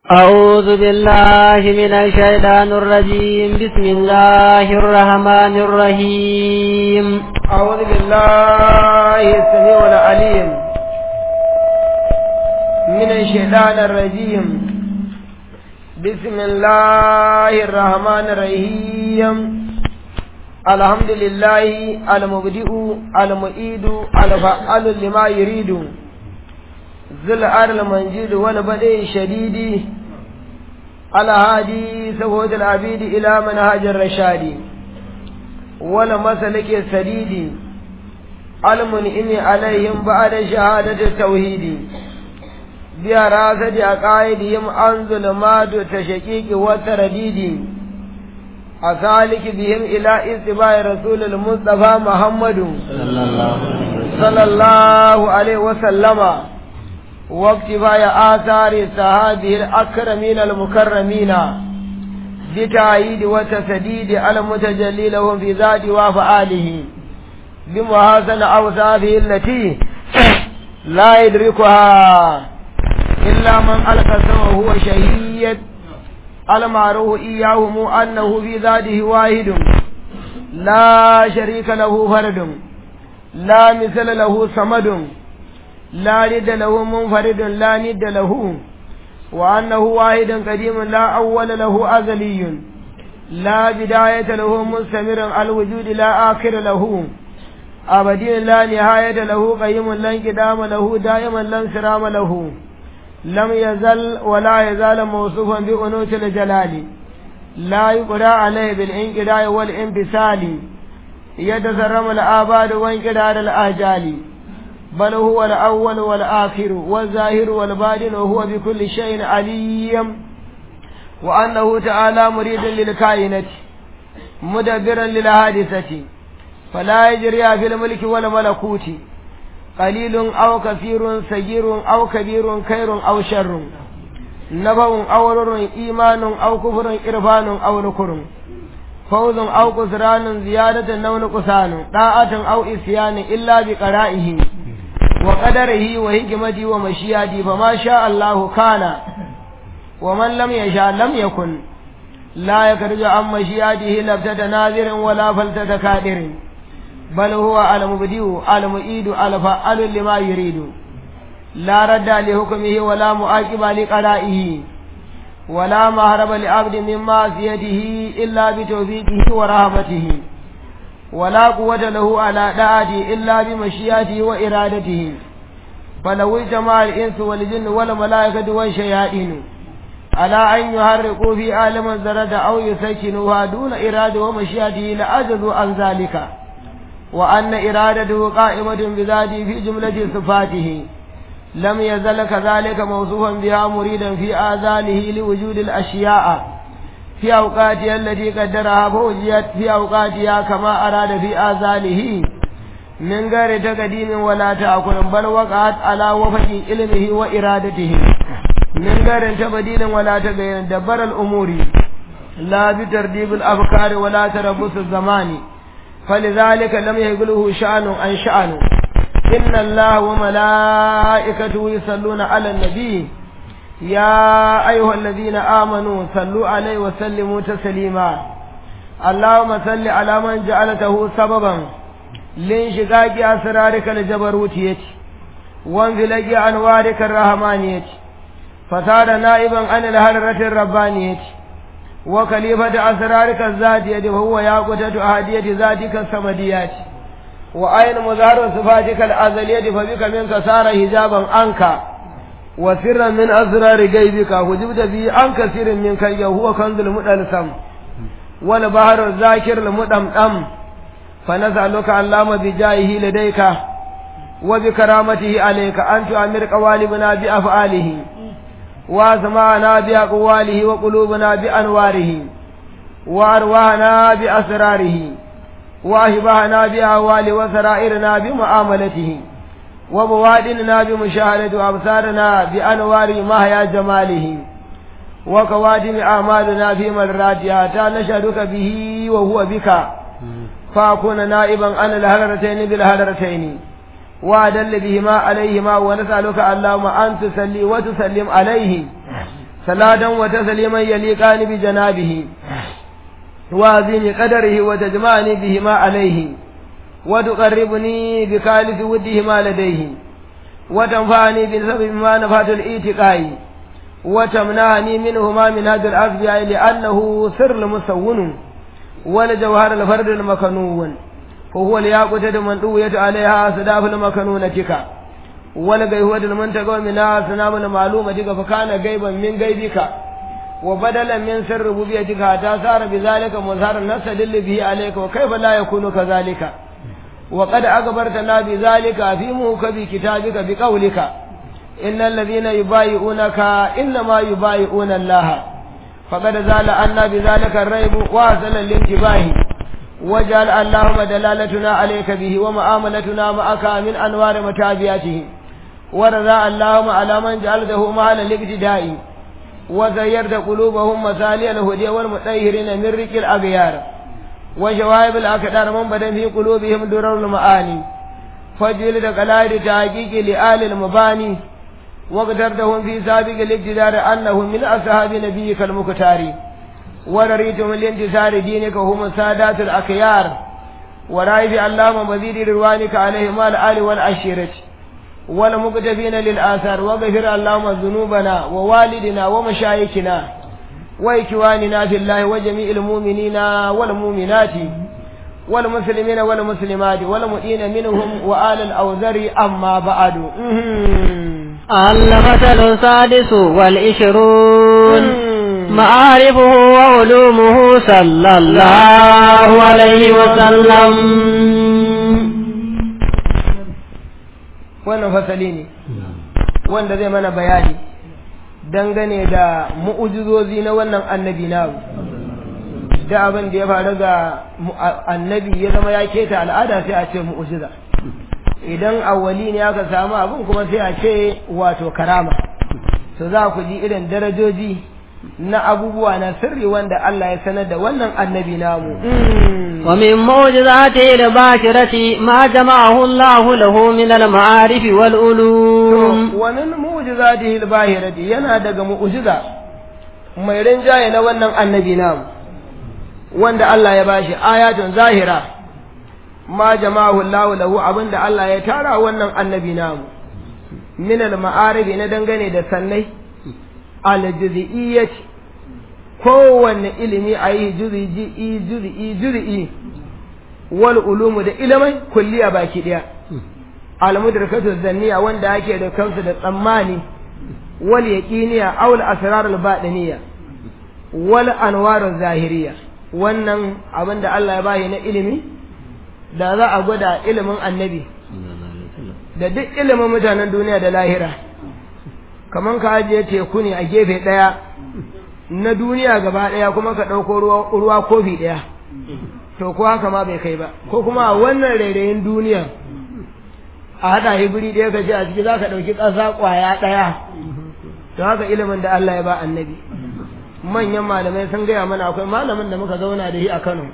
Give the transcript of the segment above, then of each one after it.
أعوذ بالله من الشيطان الرجيم بسم الله الرحمن الرحيم أعوذ بالله السميع العليم من الشيطان الرجيم بسم الله الرحمن الرحيم الحمد لله المبدئ المعيد الفعال لما يريد ذو العر المنجد والبدء الشديد الهادي سهود العبيد إلى منهاج الرشاد والمسلك السديد المنئم عليهم بعد شهادة التوحيد براسة عقائدهم عن ظلمات التشكيك والترديد أسالك بهم إلى اتباع رسول المصطفى محمد صلى الله عليه وسلم واقتفاء آثار الصحابة الأكرمين المكرمين بتعيد وتسديد المتجلي لهم في ذات وفعاله بمحاسن أوصافه التي لا يدركها إلا من ألقى وهو شهيد المعروف إياهم أنه في ذاته واحد لا شريك له فرد لا مثل له صمد لا ند له منفرد لا ند له وأنه واحد قديم لا أول له أزلي لا بداية له مستمر الوجود لا آخر له أبدي لا نهاية له قيم لا انقدام له دائما لا انسرام له لم يزل ولا يزال موصوفا بأنوت الجلال لا يقرأ عليه بالانقراء والانفصال يتسرم الآباد وانقرار الآجال بل هو الأول والآخر والظاهر والباطن وهو بكل شيء عليم وأنه تعالى مريد للكائنة مدبرا للحادثة فلا يجري في الملك والملكوت قليل أو كثير صغير أو كبير خير أو شر نبأ أو رر إيمان أو كفر إرفان أو نكر فوز أو كسران زيادة أو نقصان طاعة أو إسيان إلا بقرائه وقدره وحكمته ومشيئته فما شاء الله كان ومن لم يشاء لم يكن لا يخرج عن مشيئته لفتة ناظر ولا فلتة كادر بل هو المبدئ المعيد الفعال لما يريد لا رد لحكمه ولا معاقب لقضائه ولا مهرب لعبد من معصيته إلا بتوفيقه ورحمته ولا قوة له على دعاته إلا بمشيئته وإرادته فلو اجتمع الإنس والجن والملائكة والشياطين على أن يحرقوا في عالم الذرة أو يسكنوها دون إرادة ومشيئته لعجزوا عن ذلك وأن إرادته قائمة بذاته في جملة صفاته لم يزل كذلك موصوفا بها مريدا في آذانه لوجود الأشياء في أوقاتها التي قدرها فوجيت في أوقاتها كما أراد في آذانه من غير تقديم ولا تأكل بل وقعت على وفق علمه وإرادته من غير تبديل ولا تغيير دبر الأمور لا بترتيب الأفكار ولا تربص الزمان فلذلك لم يقله شأن عن شأن إن الله وملائكته يصلون على النبي يا أيها الذين آمنوا صلوا عليه وسلموا تسليما اللهم صل على من جعلته سببا لانشقاق أسرارك الجبروتية وانفلق أنوارك الرحمانية فصار نائبا عن الهرة الربانية وخليفة أسرارك الذاتية وهو ياقوتة أهدية ذاتك السمديات وأين مظهر صفاتك الأزلية فبك منك صار حجابا عنك وسرا من أسرار غيبك وجبت به عن كثير من كي هو كنز المدلسم والبحر الذاكر المدمدم فنسألك اللهم بجاهه لديك وبكرامته عليك أن تؤمر قوالبنا بأفعاله وأسمعنا بأقواله وقلوبنا بأنواره وأرواحنا بأسراره وأشبهنا بأهوال وسرائرنا بمعاملته وبوادننا بمشاهدة أبصارنا بأنوار مهيا جماله وكوادم أعمالنا في مراتها حتى نشهدك به وهو بك فأكون نائبا عن الهلرتين بالهلرتين وأدل بهما عليهما ونسألك اللهم أن تسلي وتسلم عليه صلاة وتسليما يليقان بجنابه وعظيم قدره وتجمعني بهما عليه وتقربني بخالص ودهما لديه وتنفعني بسبب ما نفات الإيتقاء وتمنعني منهما من هذا الأصبع لأنه سر المسون ولجوهر الفرد المكنون فهو الياقوتة من طويت عليها صداف المكنونتك ولغيهوة المنتقى منها سنام المعلومتك فكان غيبا من غيبك وبدلا من سر ربوبيتك حتى صار بذلك مظهر نستدل به عليك وكيف لا يكون كذلك وقد أخبرتنا بذلك في موكب كتابك بقولك إن الذين يبايعونك إنما يبايعون الله فقد زال عنا بذلك الريب واصل الانتباه وجعل اللهم دلالتنا عليك به ومعاملتنا معك من أنوار متابعته ورضى اللهم على من جعلته مال الابتداء وزيرت قلوبهم مسالي الهدى والمطهرين من رك الأغيار وشوائب الأكدار من بدن في قلوبهم درر المعاني فجلد قلائد تحقيق لآل المباني وقدرتهم في سابق الابتدار أنهم من أصحاب نبيك المختار ورريتهم الانتصار دينك وهم السادات الأخيار ورائف اللهم مزيد روانك عليهم الآل والعشيرة والمقتفين للآثار وغفر اللهم ذنوبنا ووالدنا ومشايخنا وإخواننا في الله وجميع المؤمنين والمؤمنات والمسلمين والمسلمات والمؤمنين منهم وآل الأوزر أما بعد المثل السادس والعشرون معارفه وعلومه صلى الله عليه وسلم wannan fasali ne wanda zai mana bayani dangane da mu'ujizozi na wannan annabi na da abin da ya faru ga annabi ya zama ya keta al'ada sai a ce mu'ujiza idan awwali ne aka samu abin kuma sai a ce wato karama to za ku ji irin darajoji na abubuwa na sirri wanda Allah ya sanar da wannan annabi namu ومن معجزاته الباشرة ما جمعه الله له من المعارف والعلوم ومن معجزاته الباهرة yana daga mu'jiza mai rinjaye na wannan annabi namu wanda Allah ya bashi ayatun zahira ma jama'ahu Allah lahu abinda Allah ya tara wannan annabi namu min al-ma'arif na dangane da sannai al-juz'iyyati kowanne ilimi a yi juz'i juz'i juz'i wal ulumu da ilimai kulliya baki daya al-mudrakatu zanniya wanda ake da kansu da tsammani wal yaqiniya aw al-asrar al-batiniya wal anwar zahiriya wannan abin da Allah ya bayi na ilimi da za a gwada ilimin annabi da duk ilimin mutanen duniya da lahira kaman ka ajiye teku ne a gefe ɗaya na duniya gaba ɗaya kuma ka ɗauko ruwa kofi ɗaya to ko haka ma bai kai ba ko kuma a wannan rairayin duniya a haɗa shi guri ɗaya ka ce a ciki za ka ɗauki ƙasa ƙwaya ɗaya to haka ilimin da Allah ya ba annabi manyan malamai sun gaya mana akwai malamin da muka zauna da shi a Kano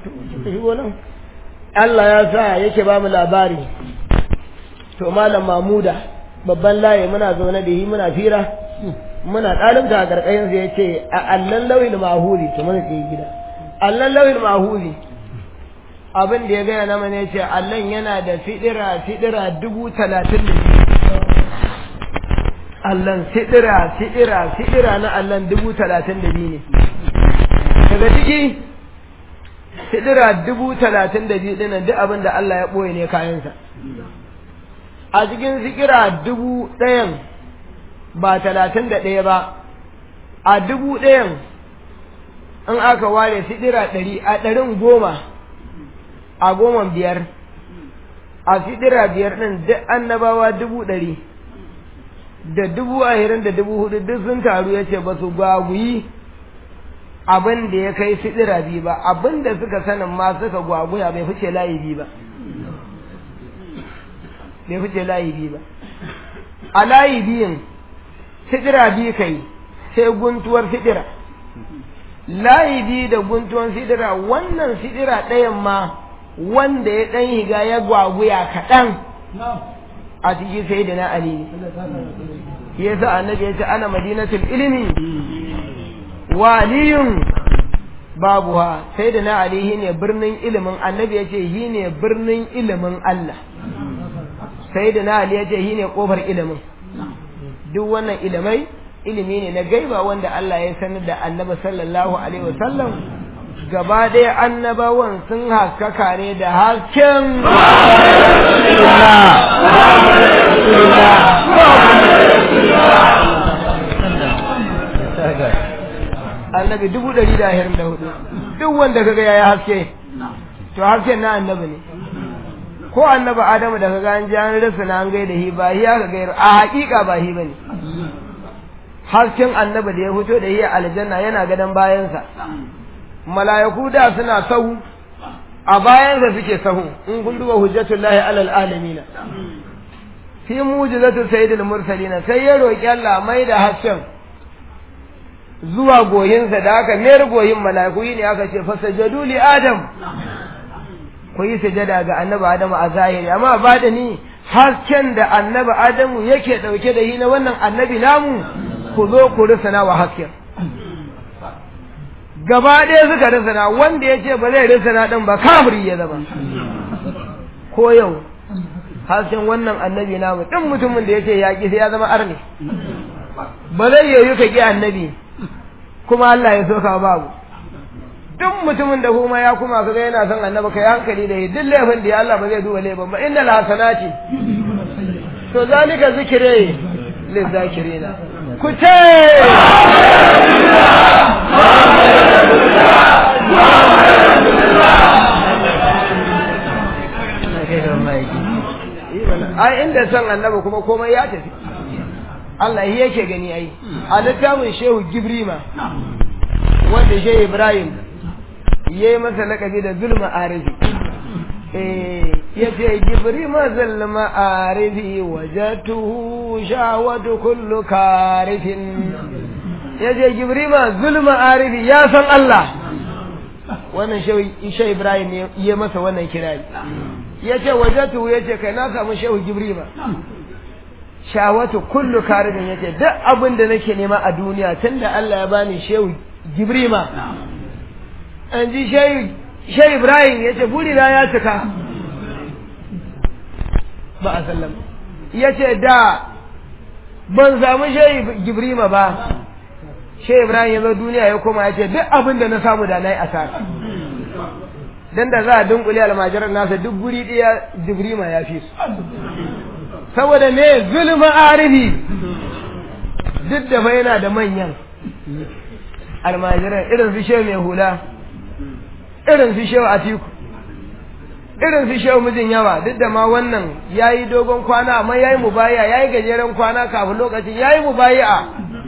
Allah ya sa yake ba mu labari to malam Mamuda babban layi muna zaune da shi muna fira muna ɗalibta a ƙarƙashin sa yace a allan lawil mahuli to mun ce gida allan lawil mahuli abin da ya gaya na mana yace allan yana da fidira fidira dubu talatin da allan fidira fidira fidira na allan dubu talatin da biyu ne daga ciki fidira dubu talatin da biyu ɗinan duk abin da Allah ya ɓoye ne kayansa a cikin sikira dubu ɗayan ba talatin da ɗaya ba a dubu ɗayan in aka ware sidira ɗari a ɗarin goma a goma biyar a sidira biyar ɗin duk annabawa dubu ɗari da dubu ahirin da dubu hudu duk sun taru ya ce ba su gwagwiyi abin da ya kai sidira biyu ba abin da suka sanin ma suka gwaguya bai fice layi biyu ba bai fice layi biyu ba a layi biyun sidira biyu kai sai guntuwar sidira layi biyu da guntuwar sidira wannan sidira ɗayan ma wanda ya ɗan higa ya gwaguya kaɗan a ciki sai da na ali ya sa annabi ya ce ana madinatul ilimi waliyun babu ha sai da na ali shi ne birnin ilimin annabi ya ce shi ne birnin ilimin Allah sai da na ali ya ce shi ne kofar ilimin duk wannan ilimai ilimi ne na gaiba wanda Allah ya sanar da annabi sallallahu alaihi wasallam gaba ɗaya annabawan sun haskaka ne da hasken annabi dubu ɗari da ashirin da hudu duk wanda kaga ya yi haske to hasken na annabi ne ko annabi adamu da kaga an ji an rasa na an gaida hi ba hi aka gairu a haƙiƙa ba hi bane hasken annabi da ya fito da hi aljanna yana gadon bayansa mala'iku da suna sahu a bayansa suke sahu in kun duba hujjatullahi alal alamin fi mujizatu sayyidil mursalin sai ya roki Allah mai da hasken zuwa goyinsa da aka mayar goyin mala'iku ne aka ce fasajadu li adam ku yi sujada ga annabi adamu a zahiri amma ba da ni hasken da annabi adamu yake dauke da yi na wannan annabi namu ku zo ku risana wa hasken gaba ɗaya suka risana wanda ya ce ba zai risana ɗin ba kafiri ya zama ko yau hasken wannan annabi namu ɗin mutumin da ya ce yaƙi sai ya zama arne ba zai yoyi ka ƙi annabi kuma Allah ya soka babu duk mutumin da kuma ya kuma kaga yana son annabi kai hankali da duk laifin da ya Allah ba zai duba laifin ba innal hasanati to zalika zikre lizakirina ku ce ai inda son annabi kuma komai ya tafi Allah shi yake gani ai a littafin shehu gibrima wanda shehu ibrahim ya yi masa lakabi da zulma arifi ya ce gibrima zulma arifi wajatuhu shawatu kullu karifin ya ce gibrima zulma arifi ya san Allah wannan shehu ibrahim ya masa wannan kirari ya ce wajatuhu ya ce kai na samu shehu gibrima shawatu kullu karibin yace duk abin da nake nema a duniya tunda Allah ya bani shehu Jibrima an ji shehu shehu Ibrahim yace buri na ya cika ba a sallam yace da ban samu shehu Jibrima ba shehu Ibrahim ya zo duniya ya koma yace duk abin da na samu da nayi asara dan da za a dunkule almajiran nasa duk guri ɗaya Jibrima ya fi su saboda me zulma arifi duk da fa yana da manyan almajiran irin su shehu mai hula irin su shehu atiku irin su shehu mijin yawa duk da ma wannan ya yi dogon kwana amma ya yi mubaya ya yi gajeren kwana kafin lokacin ya yi mubaya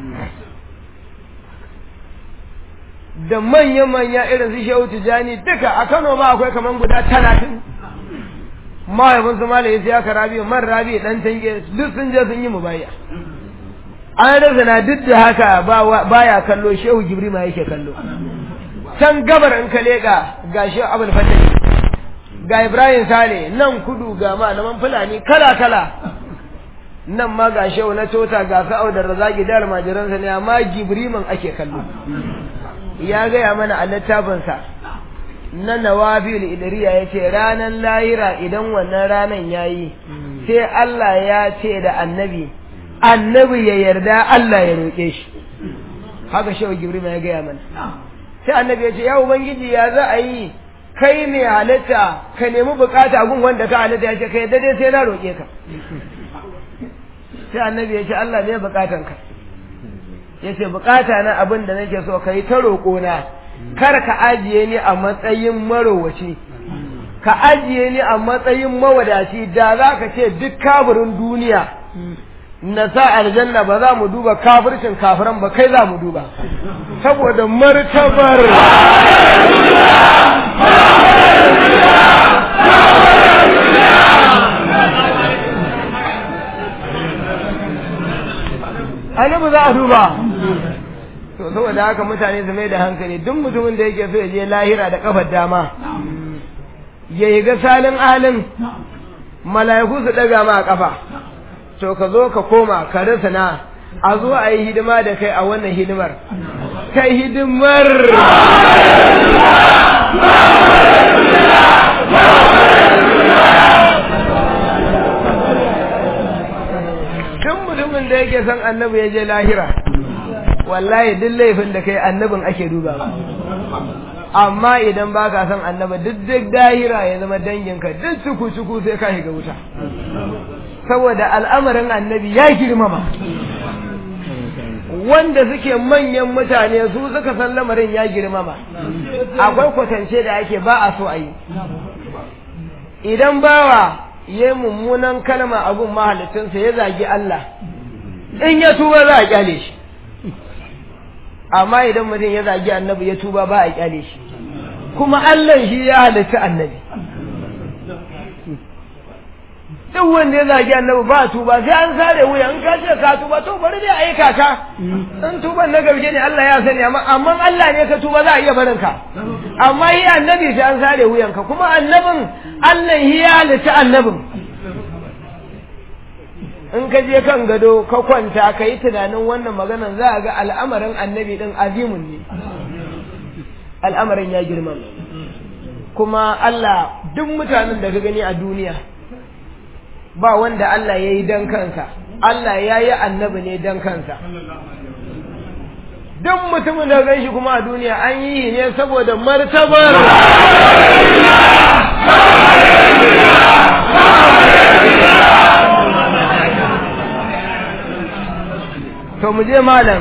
da manya-manya irin su shehu tijani duka a kano ma akwai kamar guda talatin mahaifin su malaye ya rabi man rabi dan tange duk sun je sun yi mubaya an rasa na duk da haka baya kallo shehu jibri ma yake kallo can gabar in ka leka ga shehu abul fatah ga ibrahim sale nan kudu ga malaman fulani kala kala nan ma ga shehu na tota ga sa'au da razaki da almajiransa ne amma jibriman ake kallo ya gaya mana a littafinsa na nawabil idriya ya ce ranar lahira idan wannan ranan ya yi sai Allah ya ce da annabi annabi ya yarda Allah ya roƙe shi haka shehu gibrima ya gaya mana sai annabi ya ce ya ubangiji ya za a yi kai mai halitta ka nemi bukata gun wanda ka halitta ya ce ka yarda dai sai na roƙe ka sai annabi ya ce Allah ne bukatanka ya ce bukata na abin da nake so ka yi ta roƙona kar ka ajiye ni a matsayin marowaci ka ajiye ni a matsayin mawadaci da za ka ce duk kafirin duniya na sa aljanna ba za mu duba kafircin kafiran ba kai za mu duba saboda martabar annabi za a duba to saboda haka mutane su mai da hankali duk mutumin da yake so ya je lahira da kafar dama ya yi ga salin alin mala'iku su daga ma kafa to ka zo ka koma ka rasa na a zo a yi hidima da kai a wannan hidimar ta hidimar duk mutumin da yake son annabi ya je lahira wallahi duk laifin da kai annabin ake duba amma idan ba ka son annabi duk duk dahira ya zama danginka duk cuku cuku sai ka shiga wuta saboda al'amarin annabi ya girmama wanda suke manyan mutane su suka san lamarin ya girmama akwai kwatance da ake ba a so a yi idan bawa ya mummunan kalma abun mahalicinsa ya zagi Allah in ya tuba za a kyale shi amma idan mutum ya zagi annabi ya tuba ba a kyale shi kuma Allah shi ya halitta annabi duk wanda ya zagi annabi ba tuba sai an sare wuya in ka ce ka tuba to bari dai ayi kaka in tuban na gaske ne Allah ya sani amma amma Allah ne ka tuba za a iya barin ka amma yi annabi sai an sare wuyanka kuma annabin Allah shi ya halitta annabin in ka je kan gado ka kwanta ka yi tunanin wannan maganan za a ga al'amarin annabi din azimun ne al'amarin ya girma kuma Allah duk mutanen da ka gani a duniya ba wanda Allah ya yi don kansa Allah ya yi annabi ne don kansa duk mutumin da gan shi kuma a duniya an yi ne saboda martabar to mu je malam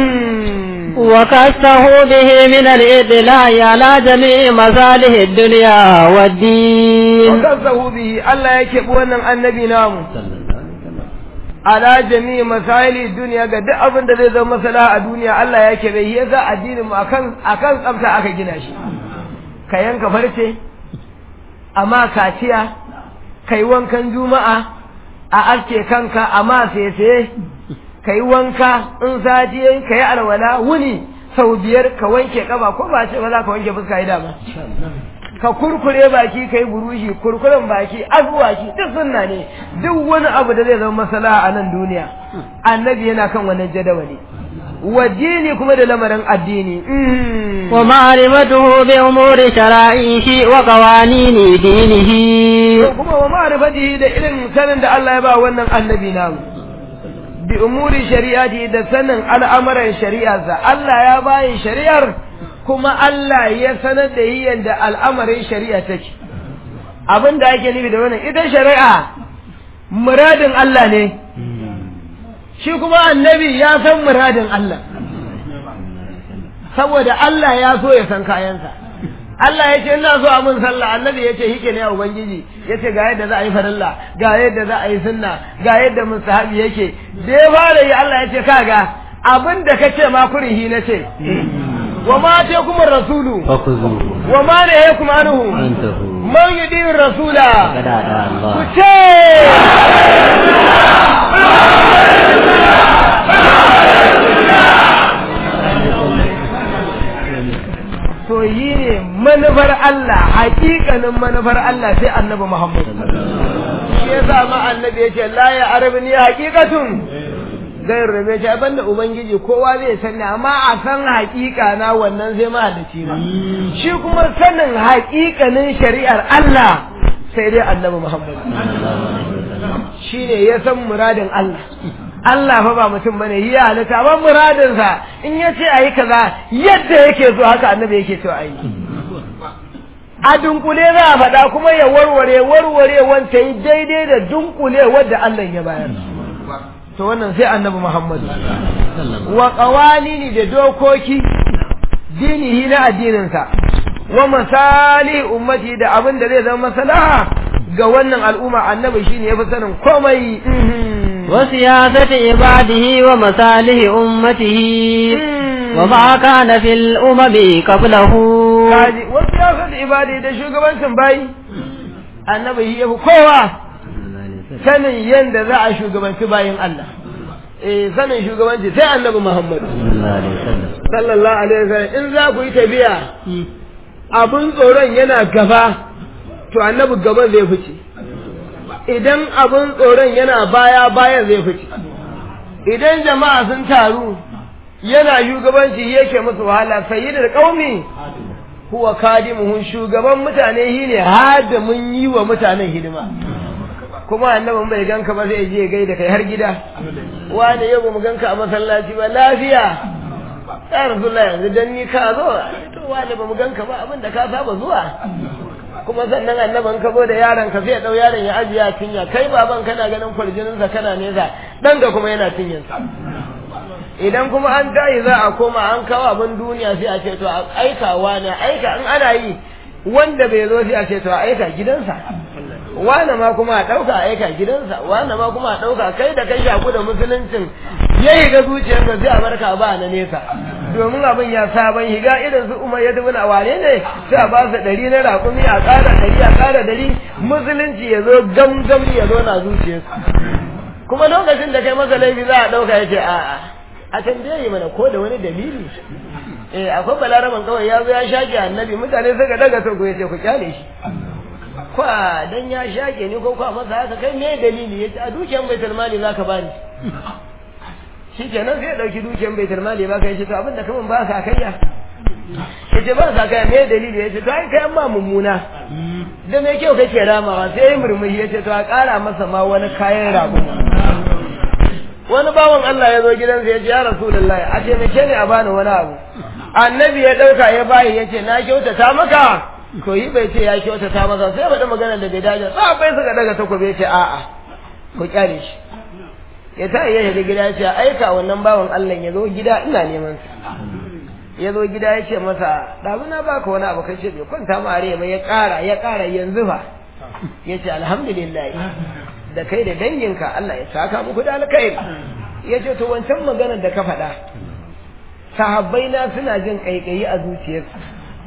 وكسه به من الإدلاء على جميع مصالح الدنيا والدين وكسه به الله يكب wannan annabi namu ala jami'i masaili duniya ga duk abin da zai zama masala a duniya Allah ya kebe shi yasa addinin mu akan akan tsafta aka gina shi ka yanka farce amma kaciya kai wankan juma'a a aske kanka amma sai ka yi wanka in sati yayi ka yi alwala wuni sau biyar ka wanke kaba ko ba ce ba za ka wanke fuska yi dama ka kurkure baki ka yi burushi kurkuren baki azuwaki duk sunna ne duk wani abu da zai zama masala a nan duniya annabi yana kan wannan jadawali wajini kuma da lamarin addini wa ma'rifatuhu bi umuri shara'ihi wa qawanini dinihi kuma wa ma'rifatihi da irin sanin da Allah ya ba wannan annabi namu bi umuri shari'ati da sanin al'amuran shari'arsa Allah ya bayi shari'ar kuma Allah ya sanar da yi yadda al'amarin shari'a take abin da ake nufi da wannan ita shari'a muradin Allah ne shi kuma annabi ya san muradin Allah saboda Allah ya so ya san kayansa Allah ya ce ina so a mun sallah annabi ya ce hike ne a ubangiji ya ce ga yadda za a yi farilla ga yadda za a yi sunna ga yadda mustahabi yake da ya fara yi Allah ya ce kaga abin da ka ce ma kurihi na ce wa ma ce kuma rasulu wa ma ne ya kuma anuhu man yi din rasula ku ce to yi ne manufar Allah hakikanin manufar Allah sai annabi Muhammad shi ya sa ma annabi ya ce la ya arabni hakikatun zai rabe shi banda ubangiji kowa zai sani amma a san hakika na wannan sai ma da na shi kuma sanin hakikanin shari'ar Allah sai dai annabi Muhammad shi ne ya san muradin Allah Allah fa ba mutum bane yi halitta ba muradinsa in ya ce ayi kaza yadda yake so haka annabi yake so ayi a dunkule za a faɗa kuma ya warware warware wanta yi daidai da dunkule wadda Allah ya bayar to wannan sai annabi Muhammadu wa qawalini da dokoki dinihi na addininsa wa masali ummati da abin da zai zama maslaha ga wannan al'umma annabi shine yafi sanin komai وسياسة عباده ومصالح أمته وما كان في الأمم قبله وسياسة عباده da shugabancin bayi annabi shi yafi kowa sanin yanda za a shugabanci bayin Allah eh sanin shugabanci sai annabi Muhammad sallallahu alaihi wasallam in za ku yi tafiya abun tsoron yana gaba to annabi gaba zai fice idan abin tsoron yana baya baya zai fice idan jama'a sun taru yana shugabanci yake musu wahala sayyidul qaumi huwa kadimuhun shugaban mutane shine hadimin yi wa mutanen hidima kuma annabin bai ganka ba zai je gai da kai har gida wani yau mu ganka a masallaci ba lafiya ya rasulullah yanzu dan ni ka zo to wani ba mu ganka ba abin da ka saba zuwa kuma sannan annaban ka zo da yaron ka sai dau yaron ya ajiye a cinya kai baban kana ganin kwarjinin sa kana nesa dan ga kuma yana cinyin sa idan kuma an tayi za a koma an kawo abin duniya sai a ce to a aika wani aika in ana yi wanda bai zo sai a ce to a aika gidansa wane ma kuma a ɗauka aika gidansa wane ma kuma a ɗauka kai da kai shaku da musuluncin ya yi ga zuciyarsa sai a barka ba na nesa domin abin ya sabon higa irin su umar ya dubi na wane ne sai a ba su ɗari na raƙumi a ƙara ɗari a ƙara ɗari musulunci ya zo gamgam ya zo na zuciyarsa kuma lokacin da kai masa laifi za a ɗauka ya ce a'a a tambaye mana ko da wani dalili eh akwai balaraman kawai ya zo ya shaƙe annabi mutane suka daga to ya ce ku kyale shi kwa dan ya shake ni ko kwa masa haka kai me dalili yace a dukiyan baitul mali zaka bani shikenan sai ya dauki dukiyan baitul mali baka yace to abinda kaman ba ka kaiya yace ba ka kai me dalili yace to ai kai amma mummuna da me kyau kake ramawa sai ya murmushi yace to a kara masa ma wani kayan rago wani bawan Allah ya zo gidansa ya ce ya rasulullahi a taimake ni a bani wani abu annabi ya dauka ya bayi yace na kyautata maka to yi bai ce ya kyautata masa sai faɗi magana da bai dace sa bai suka daga takobe ce a'a ku kyale shi ya ta iya shiga gida ya ce aika wannan bawan Allah ya zo gida ina neman sa ya zo gida ya ce masa ɗazu na baka wani abu kai ce bai kwanta ma are ba ya ƙara ya ƙara yanzu fa ya ce alhamdulillah da kai da danginka Allah ya saka muku da alkhairi ya ce to wancan maganar da ka faɗa sahabbai na suna jin ƙaiƙayi a zuciyarsu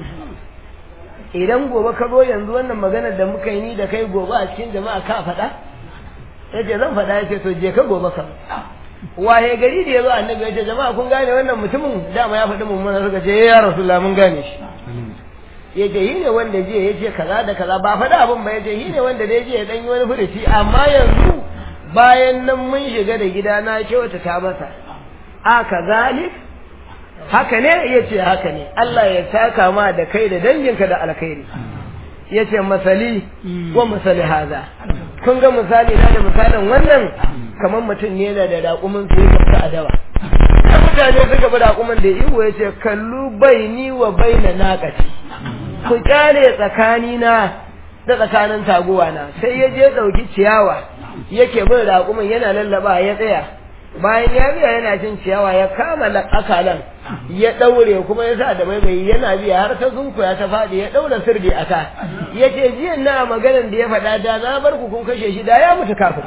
idan gobe ka zo yanzu wannan maganar da muka yi ni da kai gobe a cikin jama'a ka faɗa ya ce zan faɗa ya ce to je ka gobe ka waye gari da ya zo annabi ya ce jama'a kun gane wannan mutumin dama ya faɗi mummuna suka ce ya rasulullah mun gane shi ya ce yi ne wanda jiya ya ce kaza da kaza ba faɗa abin ba ya ce yi ne wanda dai jiya ya ɗan yi wani furuci amma yanzu bayan nan mun shiga da gida na kyauta ta masa a kazalik haka ne ya ce haka ne Allah ya saka ma da kai da danginka da alkhairi ya ce masali wa misali haza kun ga misali na da misalin wannan kamar mutum ne da da raƙumin su ya ta adawa da mutane suka bi raƙumin da iwo ya ce kallu baini wa baina naqati ku kyale tsakani na da tsakanin taguwa na sai ya je ɗauki ciyawa yake bin raƙumin yana lallaba ya tsaya bayan ya biya yana cin ciyawa ya kama akalan ya ɗaure kuma ya sa da baibayi yana biya har ta zunkuya ta faɗi ya ɗaura sirdi a ka ya ce jiyan na maganan da ya faɗa da na bar ku kun kashe shi da ya mutu kafin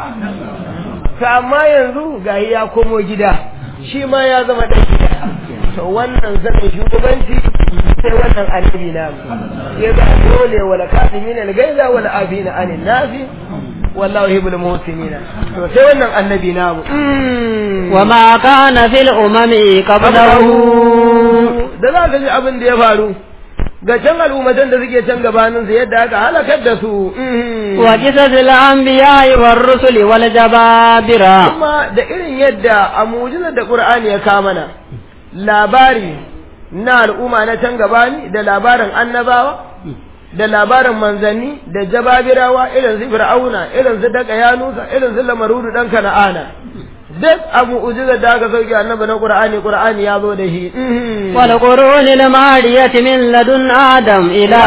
to amma yanzu ga ya komo gida shi ma ya zama ɗan gida to wannan zanen shugabanci sai wannan annabi na ya ga dole wala kasimin al-gaiza wala afina anin nasi wallahu yuhibbul muhsinina to sai wannan annabi namu wa ma kana fil umami qablahu da za ka ji abin da ya faru ga can al'ummatan da suke can gabanin su yadda aka halakar da su wa qisasil anbiya'i war rusuli wal jababira kuma da irin yadda a mu'jizar da qur'ani ya kamana labari na al'umma na can gabani da labarin annabawa da labarin manzanni da jababirawa irin su fir'auna irin su daga yanusa irin su lamarudu dan kana'ana duk abu ujiza da aka sauke annabi na qur'ani qur'ani ya zo da shi wal qurunil mariyati min ladun adam ila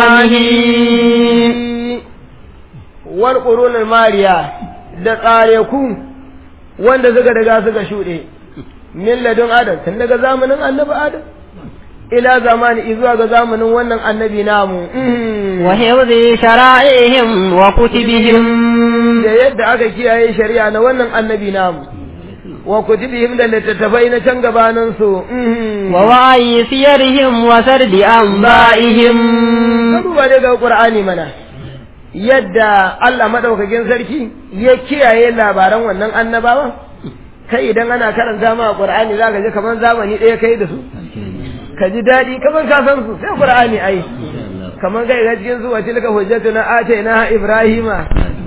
zamanihi wal qurunil mariya da tsare ku wanda suka daga suka shuɗe min ladun adam tun daga zamanin annabi adam ila zamani zuwa ga zamanin wannan annabi namu wa hifzi shara'ihim wa kutubihim da yadda aka kiyaye shari'a na wannan annabi namu wa kutubihim da littattafai na can gabanin su wa wa'i siyarihim wa sardi anba'ihim ka duba daga qur'ani mana yadda Allah madaukakin sarki ya kiyaye labaran wannan annabawan kai idan ana karanta ma qur'ani zaka ji kaman zamani ɗaya kai da su ka ji daɗi kamar ka san su sai qur'ani ai kamar kai ga cikin su wace laka hujjatuna ataina ibrahima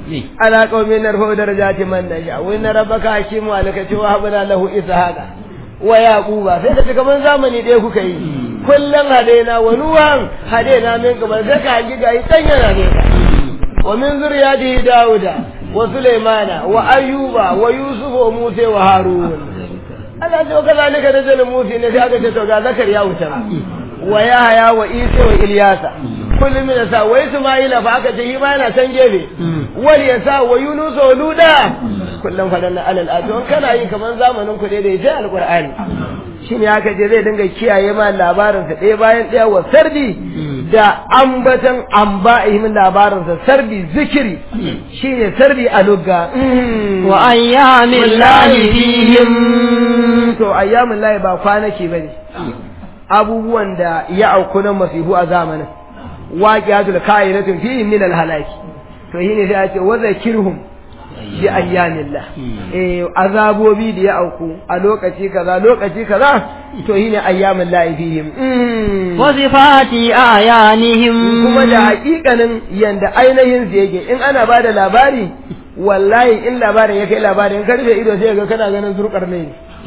ala qaumin narfa darajati man nasha wa inna rabbaka hakimu alaka wa habna lahu ishaqa wa yaquba sai ka ce kaman zamani ɗaya kuka yi kullum hadaina wa nuhan hadaina min kamar sai ka hangi gayi dan yana ne ka wa min zuriyatihi dauda wa sulaimana wa ayyuba wa yusuf wa musa wa harun Allah ce ka zalika da jalin musa ne sai aka ce to ga zakariya wuta wa yahaya wa isa wa ilyasa kullum min sa wa isma'ila fa aka ce shi ma yana can gefe wal yasa wa yunus wa luda kullum fadan na alal ato kana yi kaman zamanin ku dai da yace alqur'ani shine aka je zai dinga kiyaye ma labarin sa ɗaya bayan ɗaya wa sardi da ambatan amba'ihim labarin sa sardi zikiri shine sardi a lugga wa ayyamin lahi fihim to ayyamin lahi ba kwanaki bane abubuwan da ya auku na masihu a zamanin waqiyatul ka'iratun fihi min al-halaki to shine sai a ce wa zakirhum bi ayyamillah eh azabobi da ya auku a lokaci kaza lokaci kaza to shine ayyamul lahi fihim wa sifati ayanihim kuma da hakikanin yanda ainihin su yake in ana bada labari wallahi in labarin ya kai labarin ka rufe ido sai ga kana ganin zurkar ne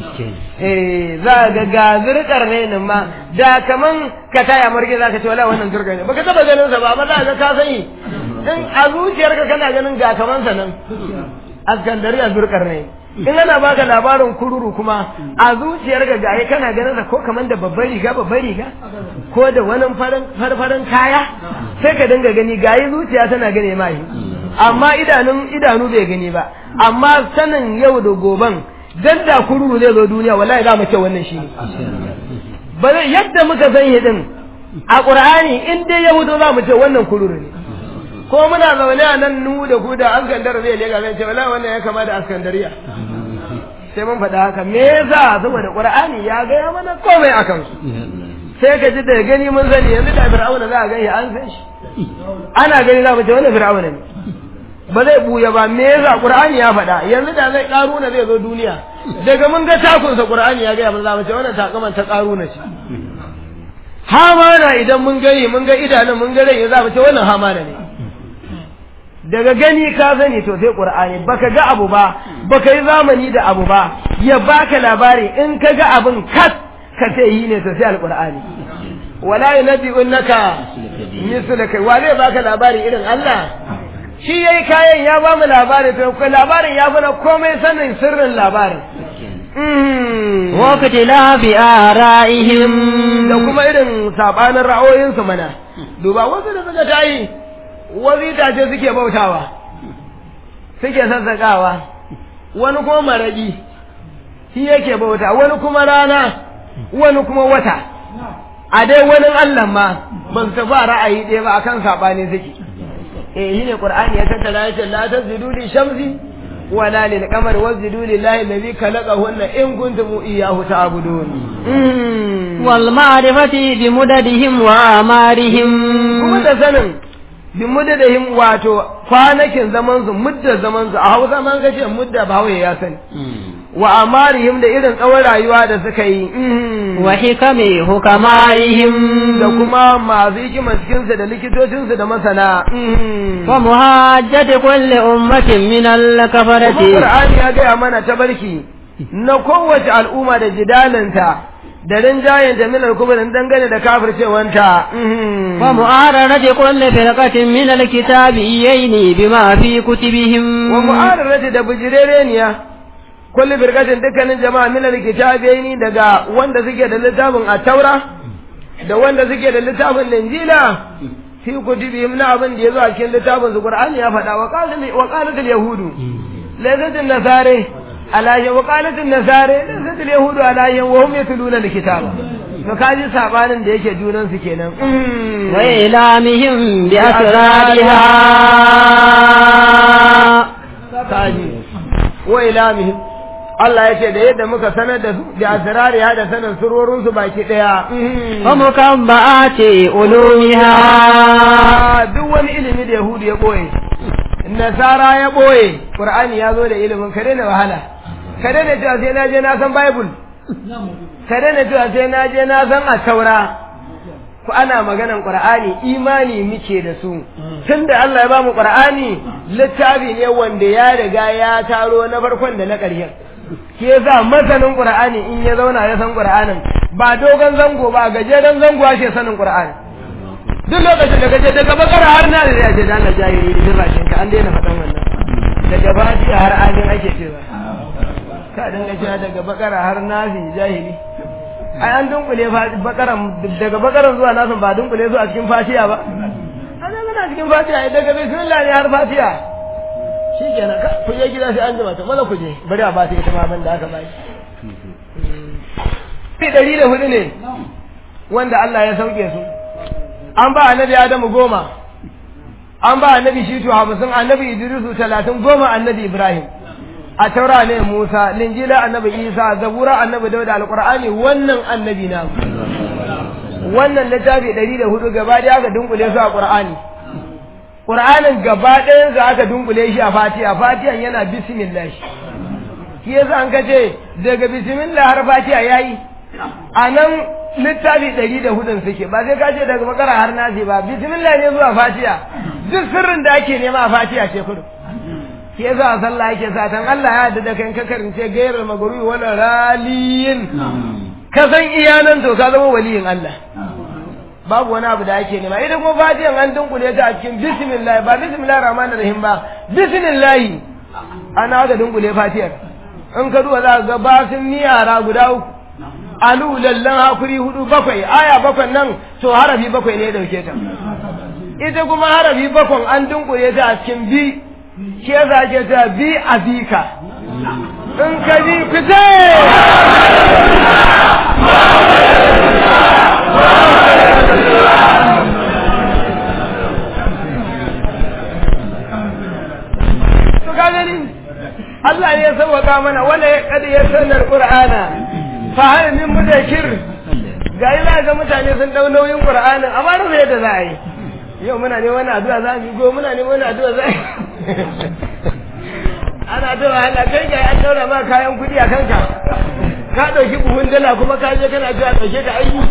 eh za ga ga zurkar ne ma da kaman ka taya marge za ka ce wallahi wannan zurkar ne baka taba ganin sa ba amma za ga ka sani in a zuciyarka kana ganin ga kaman sa nan askandari a zurkar ne in ana baka labarin kururu kuma a zuciyarka ga kana ganin sa ko kaman da babbar riga babbar riga ko da wani farin farfarin kaya sai ka dinga gani gayi zuciya tana gane mai amma idanun idanu bai gani ba amma sanin yau da goban dan da kururu zai zo duniya wallahi za mu ce wannan shi ba zai yadda muka san shi din a qur'ani in dai ya fito za mu ce wannan kururu ne ko muna zaune a nan nu da ku da askandar zai lega zai ce wallahi wannan ya kama da askandariya sai mun faɗa haka me yasa saboda qur'ani ya gaya mana komai akan su sai ka ji da gani mun sani yanzu da fir'auna za a gani an san shi ana gani za mu ce wannan fir'auna ne ba zai buya ba me yasa qur'ani ya faɗa yanzu da zai karuna zai zo duniya daga mun ga takunsa qur'ani ya ga za mu ce wannan takaman ta karuna ce hamana idan mun gani mun ga idanun mun ga rai za mu ce wannan hamana ne daga gani ka sani to sai qur'ani baka ga abu ba baka yi zamani da abu ba ya baka labari in ka ga abin kat ka ce yi ne to sai alqur'ani wala yunabbi'unaka mislaka wa zai baka labari irin Allah shi yayi kayan ya ba mu labari to ko labarin ya fara komai sanin sirrin labarin wakati la bi ara'ihim da kuma irin sabanin ra'ayoyinsu mana duba wasu da suka tayi wasu itace suke bautawa suke sassaƙawa wani kuma maragi shi yake bauta wani kuma rana wani kuma wata a dai wani Allah ma ban tafi ra'ayi ɗaya ba akan saɓani suke eh shi ne qur'ani ya tattara ya ce la tasjudu li shamsi wala lil qamari wasjudu lillahi alladhi khalaqahunna in kuntum iyyahu ta'budun wal ma'rifati bi mudadihim wa amarihim kuma da sanin bi mudadihim wato kwanakin zaman su mudda zaman su a Hausa man kace mudda ba ya sani wa amarihim da irin tsawon rayuwa da suka yi wa hikami hukamarihim da kuma masu hikimar cikinsu da likitocinsu da masana wa muhajjati kulli ummatin min al-kafarati Qur'ani ya gaya mana tabarki na kowace al'umma da jidalinta da rinjayen jamilar kuma da dangane da kafircewanta wa mu'ararati kulli firqatin min al-kitabi yayni bima fi kutubihim wa mu'ararati da bijirereniya kulli firqatin dukkanin jama'a min al-kitabi daga wanda suke da littafin at-taura da wanda suke da littafin linjila fi kutubihim na abin da yazo a cikin littafin su Qur'ani ya faɗa wa qalat wa qalat al-yahudu laysat an-nasara ala ya wa qalat an-nasara laysat al-yahudu ala ya wa hum yatluna al-kitaba to kaji sabanin da yake junan su kenan wa ilamihim bi asrariha kaji wa ilamihim Allah ya ce da yadda muka sanar da su da asirari ya da sanin surorin su baki daya wa mukabba'ati ulumiha duk wani ilimi da Yahudu ya boye Nasara ya boye Qur'ani ya zo da ilimin kare ne wahala kare ne cewa sai na je na san Bible kare ne cewa sai na je na san at-Taura ku ana maganan Qur'ani imani muke da su tunda Allah ya ba mu Qur'ani littafi ne wanda ya riga ya taro na farkon da na ƙarshen ke yasa masanin qur'ani in ya zauna ya san qur'anin ba dogon zango ba gajeren zango ake sanin qur'ani duk lokacin da kaje daga bakara har na da yaje da Allah jahili din rashin ka an daina faɗan wannan daga fatiha har amin ake cewa ka dinga cewa daga bakara har nafi jahili ai an dunkule bakaran daga bakaran zuwa nasan ba dunkule zuwa cikin fatiha ba ana gana cikin fatiha daga bismillah ne har fatiha shi kenan ka ku je gida sai an jima to maza ku je bari a ba ta ita ma da aka bai shi dari da hudu ne wanda Allah ya sauke su an ba annabi Adamu goma an ba annabi Shitu hamsin annabi Idrisu talatin goma annabi Ibrahim a taura ne Musa linjila annabi Isa zabura annabi Dawud alqur'ani wannan annabi na wannan littafi ɗari da hudu gaba ɗaya aka dunkule su a Qur'ani Qur'anin gaba ɗayan sa aka dunkule shi a Fatiha Fatihan yana bismillah shi yasa an kace daga bismillah har Fatiha yayi a nan littafi ɗari da hudun suke ba sai ka ce daga makara har nasi ba bismillah ne zuwa Fatiha duk sirrin da ake nema a Fatiha ce kudu shi yasa a sallah yake sa tan Allah ya yarda da kai ka karance gairar magrubi wala raliyin ka san iyanan to ka zama waliyin Allah babu wani abu da ake nema idan kuma fatihan an dunkule ta a cikin bismillah ba bismillah rahman rahim ba bismillah ana ga dunkule fatihar in ka duba za ka ga basin niyara guda uku alu lallan hakuri hudu bakwai aya bakwai nan to harafi bakwai ne dauke ta ita kuma harafi bakwai an dunkule ta a cikin bi shi yasa ake ta bi a bika in ka bi fite Allah ne ya sauwaka mana wanda ya kada ya sanar Qur'ana fa hal min mudakir ga ila ga mutane sun dau nauyin Qur'anin amma da yadda za a yi yau muna ne wani addu'a za mu go muna ne wani addu'a za ana addu'a Allah kai ga an daura ma kayan kudi a kanka ka dauki buhun dala kuma ka je kana addu'a dauke ta aiki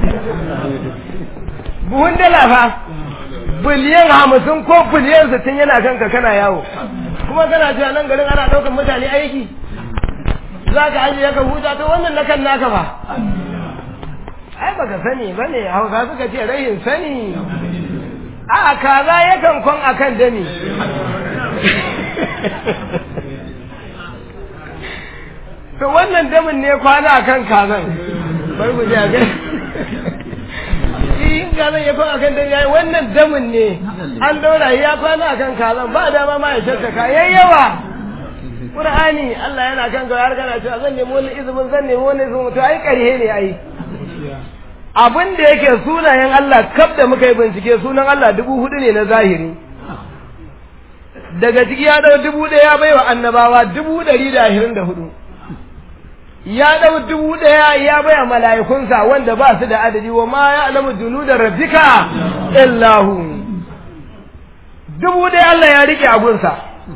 buhun dala fa biliyan hamsin ko biliyan sittin yana kanka kana yawo kuma kana cewa nan garin ana ɗaukar mutane aiki za ka ajiye ka huta to wannan na kan naka ba ai baka sani ba ne hausa suka ce rahin sani a kaza yakan kwan akan dani to wannan damin ne kwana akan kazan bari mu je a gani in kazan ya kwan akan dani yayi wannan damin ne an daura ya kwana akan kazan ba dama ma ya shattaka yayyawa Qur'ani Allah yana kan ga har kana cewa zan nemi wani izumin zan nemi wani izumin to ai ƙarhe ne ai abin da yake sunayen Allah kaf da muka yi bincike sunan Allah dubu hudu ne na zahiri daga ciki ya dau dubu ɗaya bai wa annabawa dubu ɗari da ashirin da hudu ya dau dubu ɗaya ya bai wa mala'ikunsa wanda ba su da adadi wa ma ya alamu junu da rabbika illahu dubu ɗaya Allah ya rike abunsa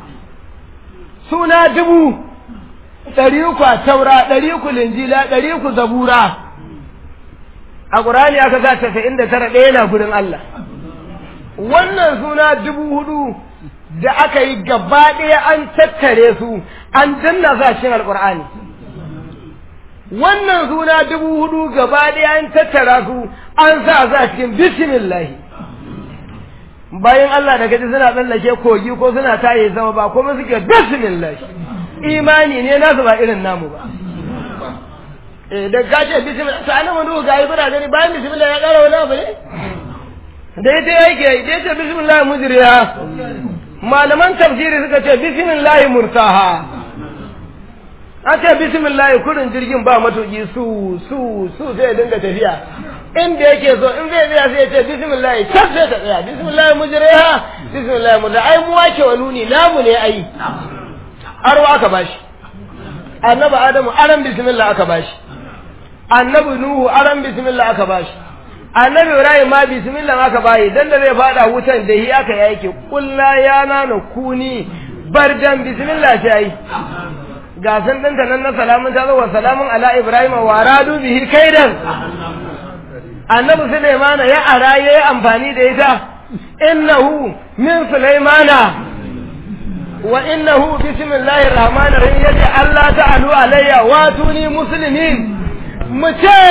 suna dubu ɗari uku a taura ɗari uku linjila ɗari uku zabura a ƙurani aka za tasa'in da tara ɗaya na gudun Allah wannan suna dubu hudu da aka yi gaba ɗaya an tattare su an danna su a cikin alƙur'ani wannan suna dubu hudu gaba ɗaya an tattara su an sa su a cikin bismillahi bayan Allah da gaji suna tsallake kogi ko suna taye sama ba kuma suke bismillah imani ne nasu ba irin namu ba eh da gace bismillah to anan wani ga ibra gani bayan bismillah ya kara wani abu ne da ita yake da ita bismillah mujriha malaman tafsiri suka ce bismillah murtaha a ce bismillah kurin jirgin ba matuki su su su sai dinga tafiya inda yake so in zai tsaya sai ya ce bismillah can sai ta tsaya bismillah mujriha bismillah mujriha ai mu wake wa nuni namu ne ai aro aka bashi annabi adamu aran bismillah aka bashi annabi nuhu aran bismillah aka bashi annabi ibrahim ma bismillah aka bayi dan da zai fada wutan da hi aka yake kullu ya nana kuni bardan bismillah sai ga san ɗinta nan na salamun ta zo wa salamun ala ibrahim wa radu bihi kaidan annabi Sulaimana ya ara ya yi amfani da ita innahu min Sulaimana wa innahu bismillahir rahmanir rahim yace Allah ta'alu alayya wa tuni muslimin mu ce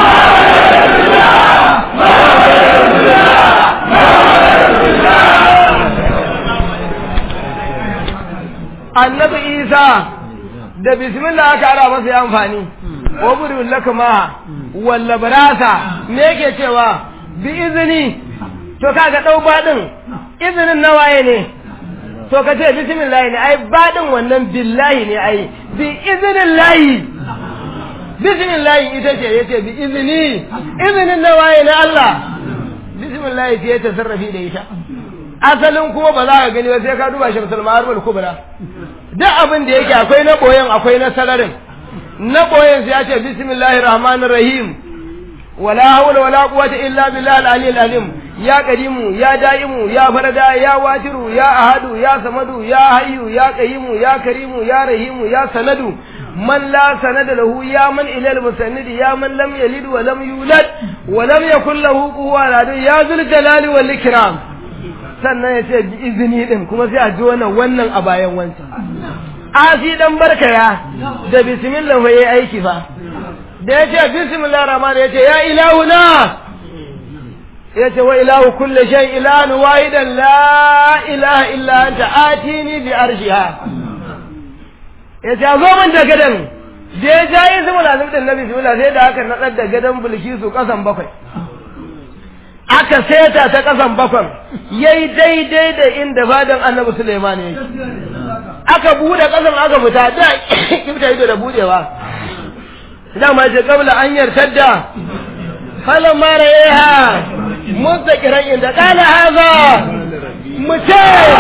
annabi isa da bismillah aka ara masa ya amfani wa buru lakama walla barasa me yake cewa bi izini to kaga dau badin izinin nawaye ne to ka ce bismillah ne ai badin wannan billahi ne ai bi iznillahi bismillah ita ce yace bi izini izinin nawaye na Allah bismillah ce ya tasarrafi da ita asalin kuma ba za ka gani ba sai ka duba shamsul ma'arul kubra duk abin da yake akwai na boyen akwai na sararin na boyen sai ya ce bismillahir rahmanir rahim wala hawla wala quwwata illa billahi al-aliyyil azim ya qadimu ya daimu ya farada ya watiru ya ahadu ya samadu ya hayyu ya qayyimu ya karimu ya rahimu ya sanadu man la sanada lahu ya man ila al-musannid ya man lam yalid wa lam yulad wa lam yakul lahu kufuwan ahad ya zul jalali wal ikram sannan ya ce bi izini din kuma sai a ji wannan wannan a bayan wancan asi dan barkaya da bismillah fa yayi aiki fa da ya ce bismillah rahman ya ce ya ilahuna ya ce wa ilahu kulli shay ilahan wahidan la ilaha illa anta atini bi arshiha ya ce zo min da gadan da ya ja yi zuma lazim din nabi bismillah sai da aka nadar da gadan bulkisu kasan bakwai aka seta ta kasan bakwai yayi daidai da inda fadan annabi Sulaiman yake aka bude kasan aka fita da kibta ido da budewa dama ce kabla an yartadda falan mara yaha mustaqiran inda kana haza muce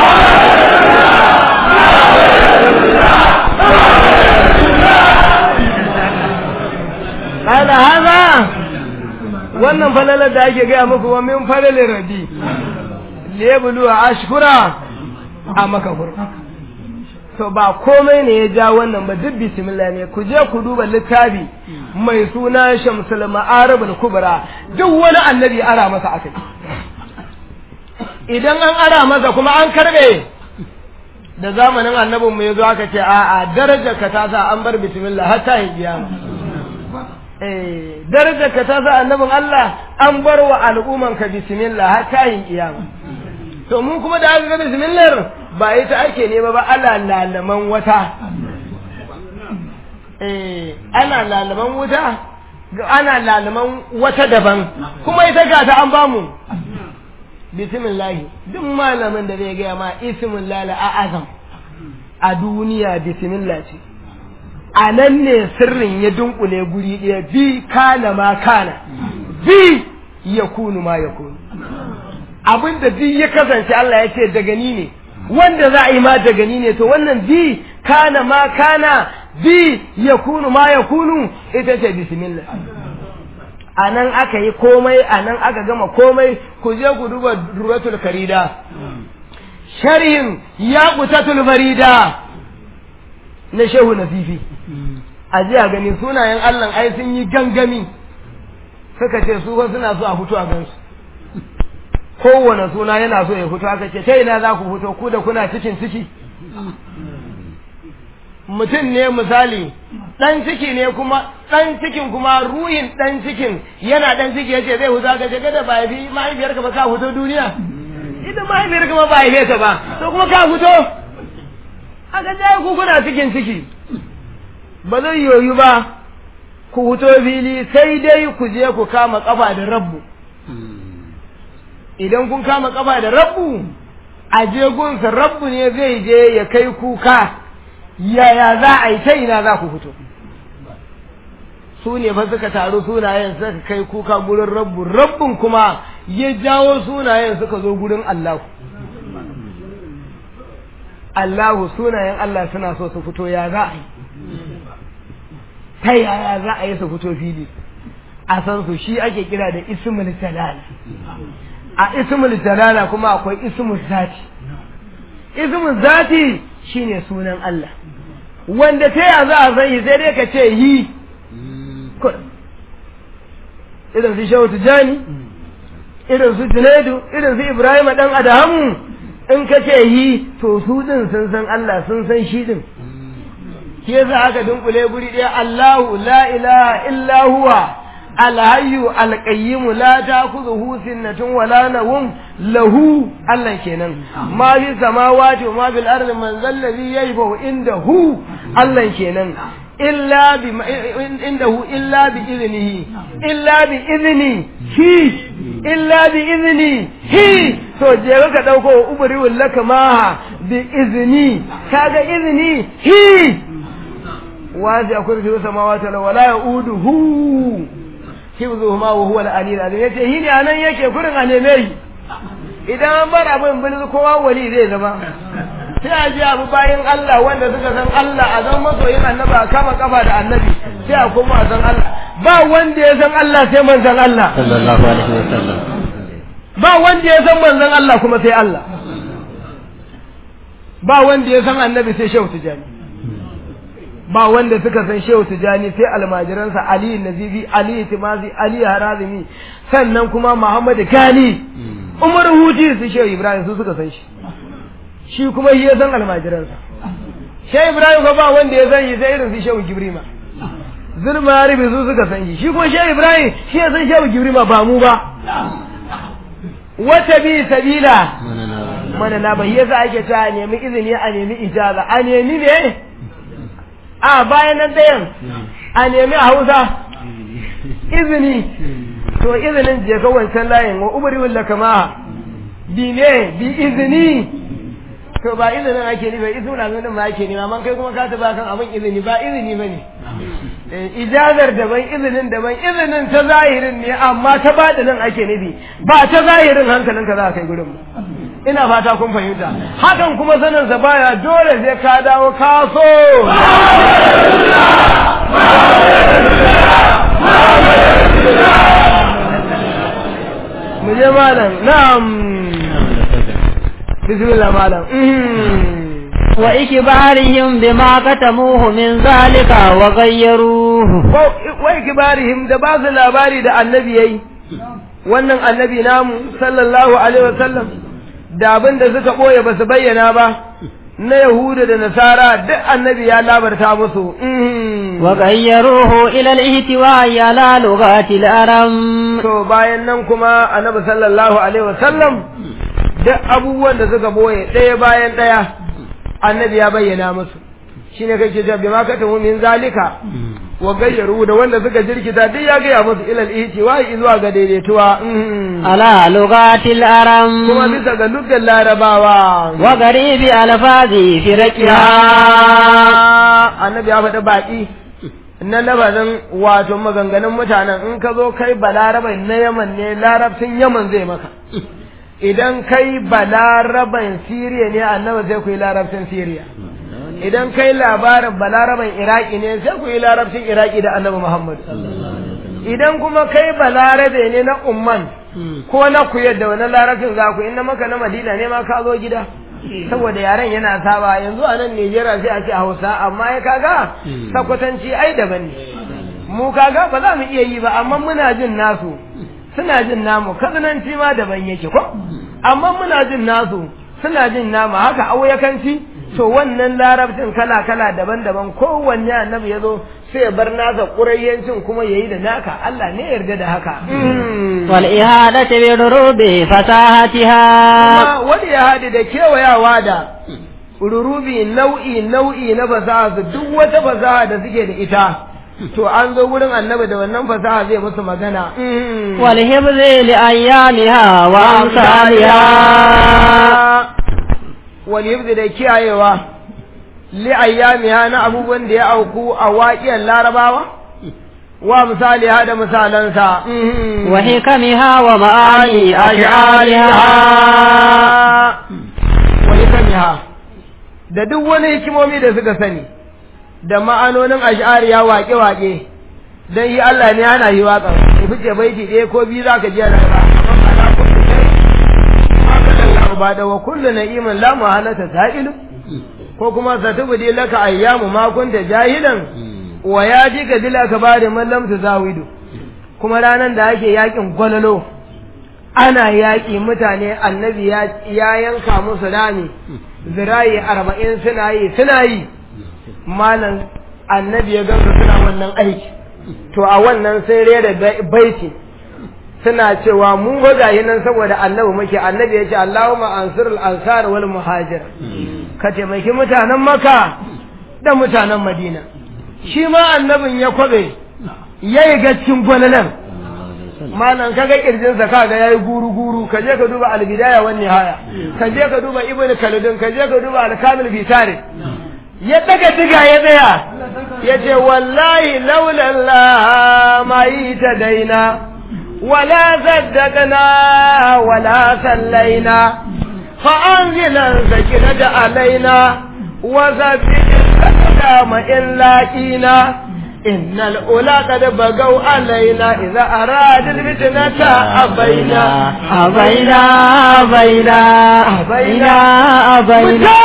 kana haza wannan falalar da ake gaya muku wa min falalin rabi lebulu a ashkura a makafur to ba komai ne ya ja wannan ba duk bismillah ne ku je ku duba littafi mai suna shamsul ma'aribul kubra duk wani annabi ara masa akai idan an ara masa kuma an karbe da zamanin annabin mu yazo aka ce a'a darajar ka ta sa an bar bismillah har ta kiyama eh darajar ka ta sa annabin Allah an bar wa al'umman ka bismillah har ta kiyama to mun kuma da aka ga bismillah ba ita ake nema ba ana lalaman wata eh ana lalaman wuta ana lalaman wata daban kuma ita ga ta an bamu bismillah duk malamin da zai gaya ma ismillah la azam a duniya bismillah ce a nan ne sirrin ya dunkule guri ɗaya bi kana ma kana bi ya kunu ma ya kunu abinda duk ya kasance Allah ya ce daga ni ne wanda za a yi ma daga ni ne to wannan bi kana ma kana bi ya kunu ma ya kunu ita ce bismillah a nan aka yi komai a nan aka gama komai ku je ku duba duratul karida sharhin ya kutatul farida na shehu nasifi a ji a gani sunayen allah ai sun yi gangami suka ce su suna so a fito a gansu kowane suna yana so ya fito aka ce ta ina za ku fito ku da kuna cikin ciki mutum ne misali ɗan ciki ne kuma ɗan cikin kuma ruhin ɗan cikin yana ɗan ciki yace zai huta ka ce kada ba haifi mahaifiyarka ba ka fito duniya ita mahaifiyarka ma ba haife ta ba to kuma ka fito aka ce ku kuna cikin ciki ba zai yoyu ba ku fito fili sai dai ku je ku kama kafa da rabbu idan kun kama kafa da rabbu a je gunsa rabbu ne zai je ya kai kuka yaya za a yi ta ina za ku fito su ne fa suka taru sunayen suka kai kuka gurin rabbu rabbun kuma ya jawo sunayen suka zo gurin Allahu Allahu sunayen Allah suna so su fito ya za a yi ta yaya za a yi su fito fili a san su shi ake kira da ismul jalala a ismul jalala kuma akwai ismul zati ismul zati shine sunan Allah wanda ta ya za a san yi sai dai ka ce yi irin su shehu tijani irin su junaidu irin su ibrahim dan adamu in ka ce hi to su din sun san Allah sun san shi din shi yasa aka dunkule guri ɗaya Allahu la ilaha illa huwa alhayyu alqayyim la ta'khudhuhu sinatun wa la nawm lahu Allah kenan ma fi samawati wa ma fil ardi man zal ladhi yashfa'u indahu Allah kenan illa bi indahu illa bi idnihi illa bi idni hi illa bi idni hi to je ka dauko ubri wallaka ma bi izni kaga idni hi wazi akwai fi samawati wala yauduhu hifzuhuma wa huwa al-aliyyu al yace shi ne anan yake gurin a neme shi idan an bar abin bin kowa wali zai zama sai a ji abu bayan Allah wanda suka san Allah a zan masoyin annabi a kama kafa da annabi sai a koma a san Allah ba wanda ya san Allah sai manzon Allah sallallahu alaihi wasallam ba wanda ya san manzon Allah kuma sai Allah ba wanda ya san annabi sai shehu tijani ba wanda suka san shehu tijani sai almajiransa ali nazibi ali timazi ali harazimi sannan kuma muhammad kani umar huti su shehu ibrahim su suka san shi shi kuma shi ya san almajiransa shehu ibrahim ko ba wanda ya san shi sai irin su shehu gibrima zulma ribi su suka san shi shi kuma shehu ibrahim shi ya san shehu gibrima ba mu ba wata bi sabila mana na bai yasa ake ta a nemi izini a nemi ijaza a nemi ne a bayan nan ɗayan a nemi a hausa izini to izinin je ka wancan layin wa ubari walla kama bi ne bi izini to ba izinin ake nufi izinin na nuna ma ake nema man kai kuma ka taba kan abin izini ba izini ba ne ijazar daban izinin daban izinin ta zahirin ne amma ta nan ake nufi ba ta zahirin hankalinka za a kai gurin ina fata kun fahimta hakan kuma sanin sa baya dole sai ka dawo kaso mu je malam na'am bismillah malam wa ikbarihim bima katamuhu min zalika wa ghayyaruhu wa ikbarihim da ba su labari da annabi yayi wannan annabi namu sallallahu alaihi wasallam da abin da suka ɓoye ba su bayyana ba na Yahuda da Nasara duk annabi ya labarta musu. Wa gayyaruhu ila al-ihtiwa'i ala lughati al-aram. To bayan nan kuma annabi sallallahu alaihi wasallam duk abubuwan da suka ɓoye ɗaya bayan ɗaya annabi ya bayyana musu. Shine kake cewa bima ka tamu min zalika wa gayyaru da wanda suka jirkita duk ya gaya musu ilal ihtiwa'i zuwa ga daidaituwa. ala lugatil aram kuma bisa ga lugar larabawa wa garibi alfazi fi raqiha annabi ya faɗi baƙi na labarin wato maganganun mutanen in ka zo kai balaraban na yaman ne larabcin yaman zai maka idan kai balaraban siriya ne annabi sai ku yi larabcin siriya idan kai labarin balaraban iraki ne sai ku yi larabcin iraki da annabi muhammad idan kuma kai balarabe ne na umman ko na ku yadda wani larabcin za ku inna maka na madina ne ma ka zo gida saboda yaren yana saba yanzu a nan Nijeriya sai a ce Hausa amma ya kaga sakwatanci ai daban ne mu kaga ba za mu iya yi ba amma muna jin nasu suna jin namu kazananci ma daban yake ko amma muna jin nasu suna jin namu haka auyakanci to wannan larabcin kala kala daban-daban kowanne annabi ya zo sai ya bar nasa ƙurayyancin kuma ya yi da naka Allah ne yarda da haka wal ihadati bi rurubi fasahatiha wani ya hadi da kewayawa da rurubi nau'i nau'i na fasaha su duk wata fasaha da suke da ita to an zo wurin annabi da wannan fasaha zai musu magana wal hibzi li ayyamiha wa amsaliha wal hibzi da kiyayewa li ayyamiha na abubuwan da ya auku a waƙiyar larabawa wa misali da misalansa wa hikamiha wa ma'ani ash'ariha wa hikamiha da duk wani hikimomi da suka sani da ma'anonin ash'ariya waƙe-waƙe dan yi Allah ne ana yi waƙa ku fice baiti ɗaya ko biyu zaka ji ana ba ba da wa kullu na'imin la muhalata sa'ilu ko kuma satubdi laka ayyamu ma kunta jahilan wa ya ji ka dila ka bada man lam tuzawidu kuma ranan da ake yakin gwalalo ana yaƙi mutane annabi ya yanka musu rami zirayi arba'in suna yi suna yi malam annabi ya gansu suna wannan aiki to a wannan sai rera baiti suna cewa mu gayi nan saboda annabi muke annabi ya ce Allahumma ansur al-ansar wal muhajir ka taimaki mutanen maka da mutanen madina shi ma annabin ya kwabe yayi gaccin gwalalan malam kaga kirjinsa kaga yayi guru guru ka je ka duba al-bidaya wan nihaya ka je ka duba ibn kaludin ka je ka duba al-kamil fi tarikh ya daga diga ya tsaya ya ce wallahi laula Allah ma yi ta daina wala zaddaqna wala sallaina fa anzilan sakinata alaina wa zabbina ma in laqina إن الأولى قد بقوا علينا إذا أراد الفتنة أبينا أبينا أبينا أبينا أبينا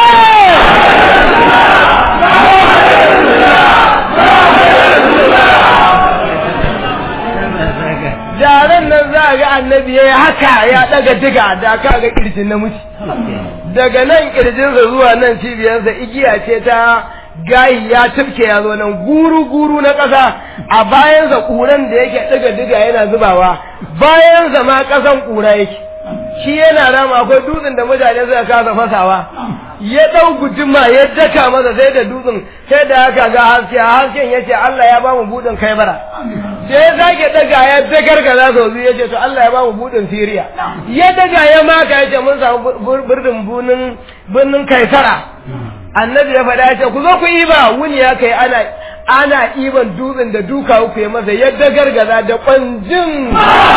Daren nan za ga annabi ya yi haka ya daga diga da ka ga kirjin namiji. Daga nan kirjinsa zuwa nan cibiyarsa igiya ce ta gayi ya tafke ya zo nan guru-guru na ƙasa a bayansa ƙuran da yake diga-diga yana zubawa bayansa ma ƙasan ƙura yake shi yana rama akwai dutsen da mutane suka kasa fasawa ya ɗau guduma ya daka masa sai da dutsen sai da haka ga haske a hasken ya ce Allah ya ba mu buɗin kai bara sai ya sake daga ya dagar ka za su ya ce to Allah ya ba mu buɗin Siriya ya daga ya maka ya ce mun samu birnin bunin birnin Kaisara annabi ya faɗa ya ce ku zo ku yi ba wuni ya kai ana ana iban dutsen da duka uku ya masa yadda gargaza da kwanjin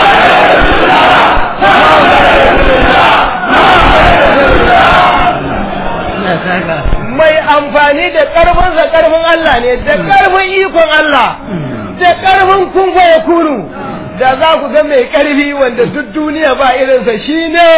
mai amfani da ƙarfinsa ƙarfin Allah ne da ƙarfin ikon Allah da ƙarfin kun ya kunu da za ku ga mai ƙarfi wanda duk duniya ba irinsa shi ne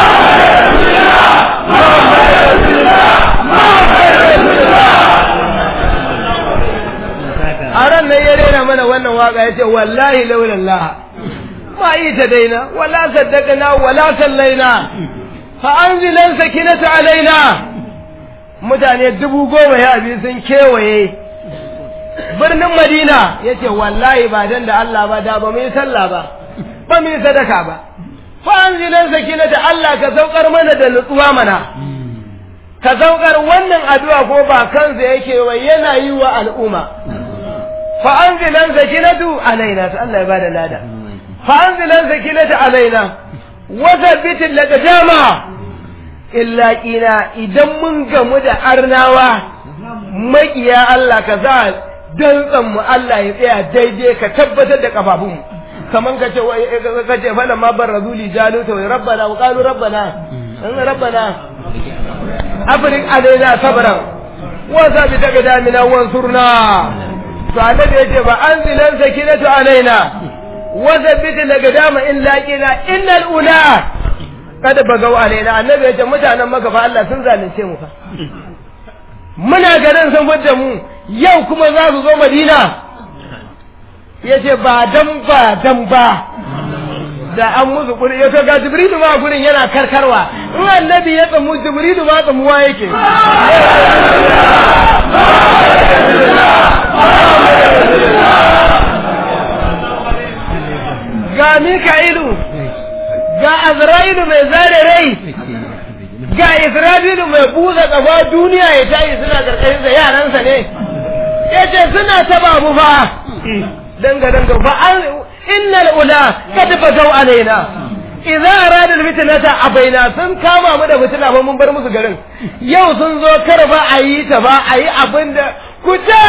a ran nan ya rera mana wannan waka ya ce wallahi laulallah ma yi ta daina wala saddaqna wala sallaina fa anzilan sakinata alaina mutane dubu goma ya abi sun kewaye birnin madina ya ce wallahi ba dan da Allah ba da ba mu yi sallah ba ba mu yi sadaka ba fa anzilan sakinata Allah ka saukar mana da nutsuwa mana ka saukar wannan addu'a ko ba kansa yake wa yana yi wa al'umma fa anzilan sakinatu alaina ta Allah ya bada lada fa anzilan sakinatu alaina wa thabbit al-qadama illa qina idan mun gamu da arnawa makiya Allah ka sa dantsan mu Allah ya tsaya daidai ka tabbatar da kafafun kaman ka ce ka ce fa lamma barrazuli jaluta wa rabbana wa qalu rabbana rabbana afrik alaina sabran wa sabit qadamina wansurna to annabi yace ba anzilan sakinatu alaina wa thabbit laqdama in laqina innal ula kada bagau alaina annabi yace mutanen maka fa Allah sun zalunce mu fa muna garin sun fudda mu yau kuma za su zo Madina yace ba dan ba dan ba da an musu kuri ya ga jibrilu ma gurin yana karkarwa in annabi ya tsamu jibrilu ma tsamuwa yake ga mika'ilu ga azra'ilu mai zare rai ga isra'ilu mai buza kafa duniya ya tayi suna karkashin sa yaransa ne yace suna taba mu fa danga danga fa innal ula kad bagau alaina idza arada alfitnata abaina sun kama mu da fitina ba mun bar musu garin yau sun zo kar ba a yi ta ba a yi abin da ku ce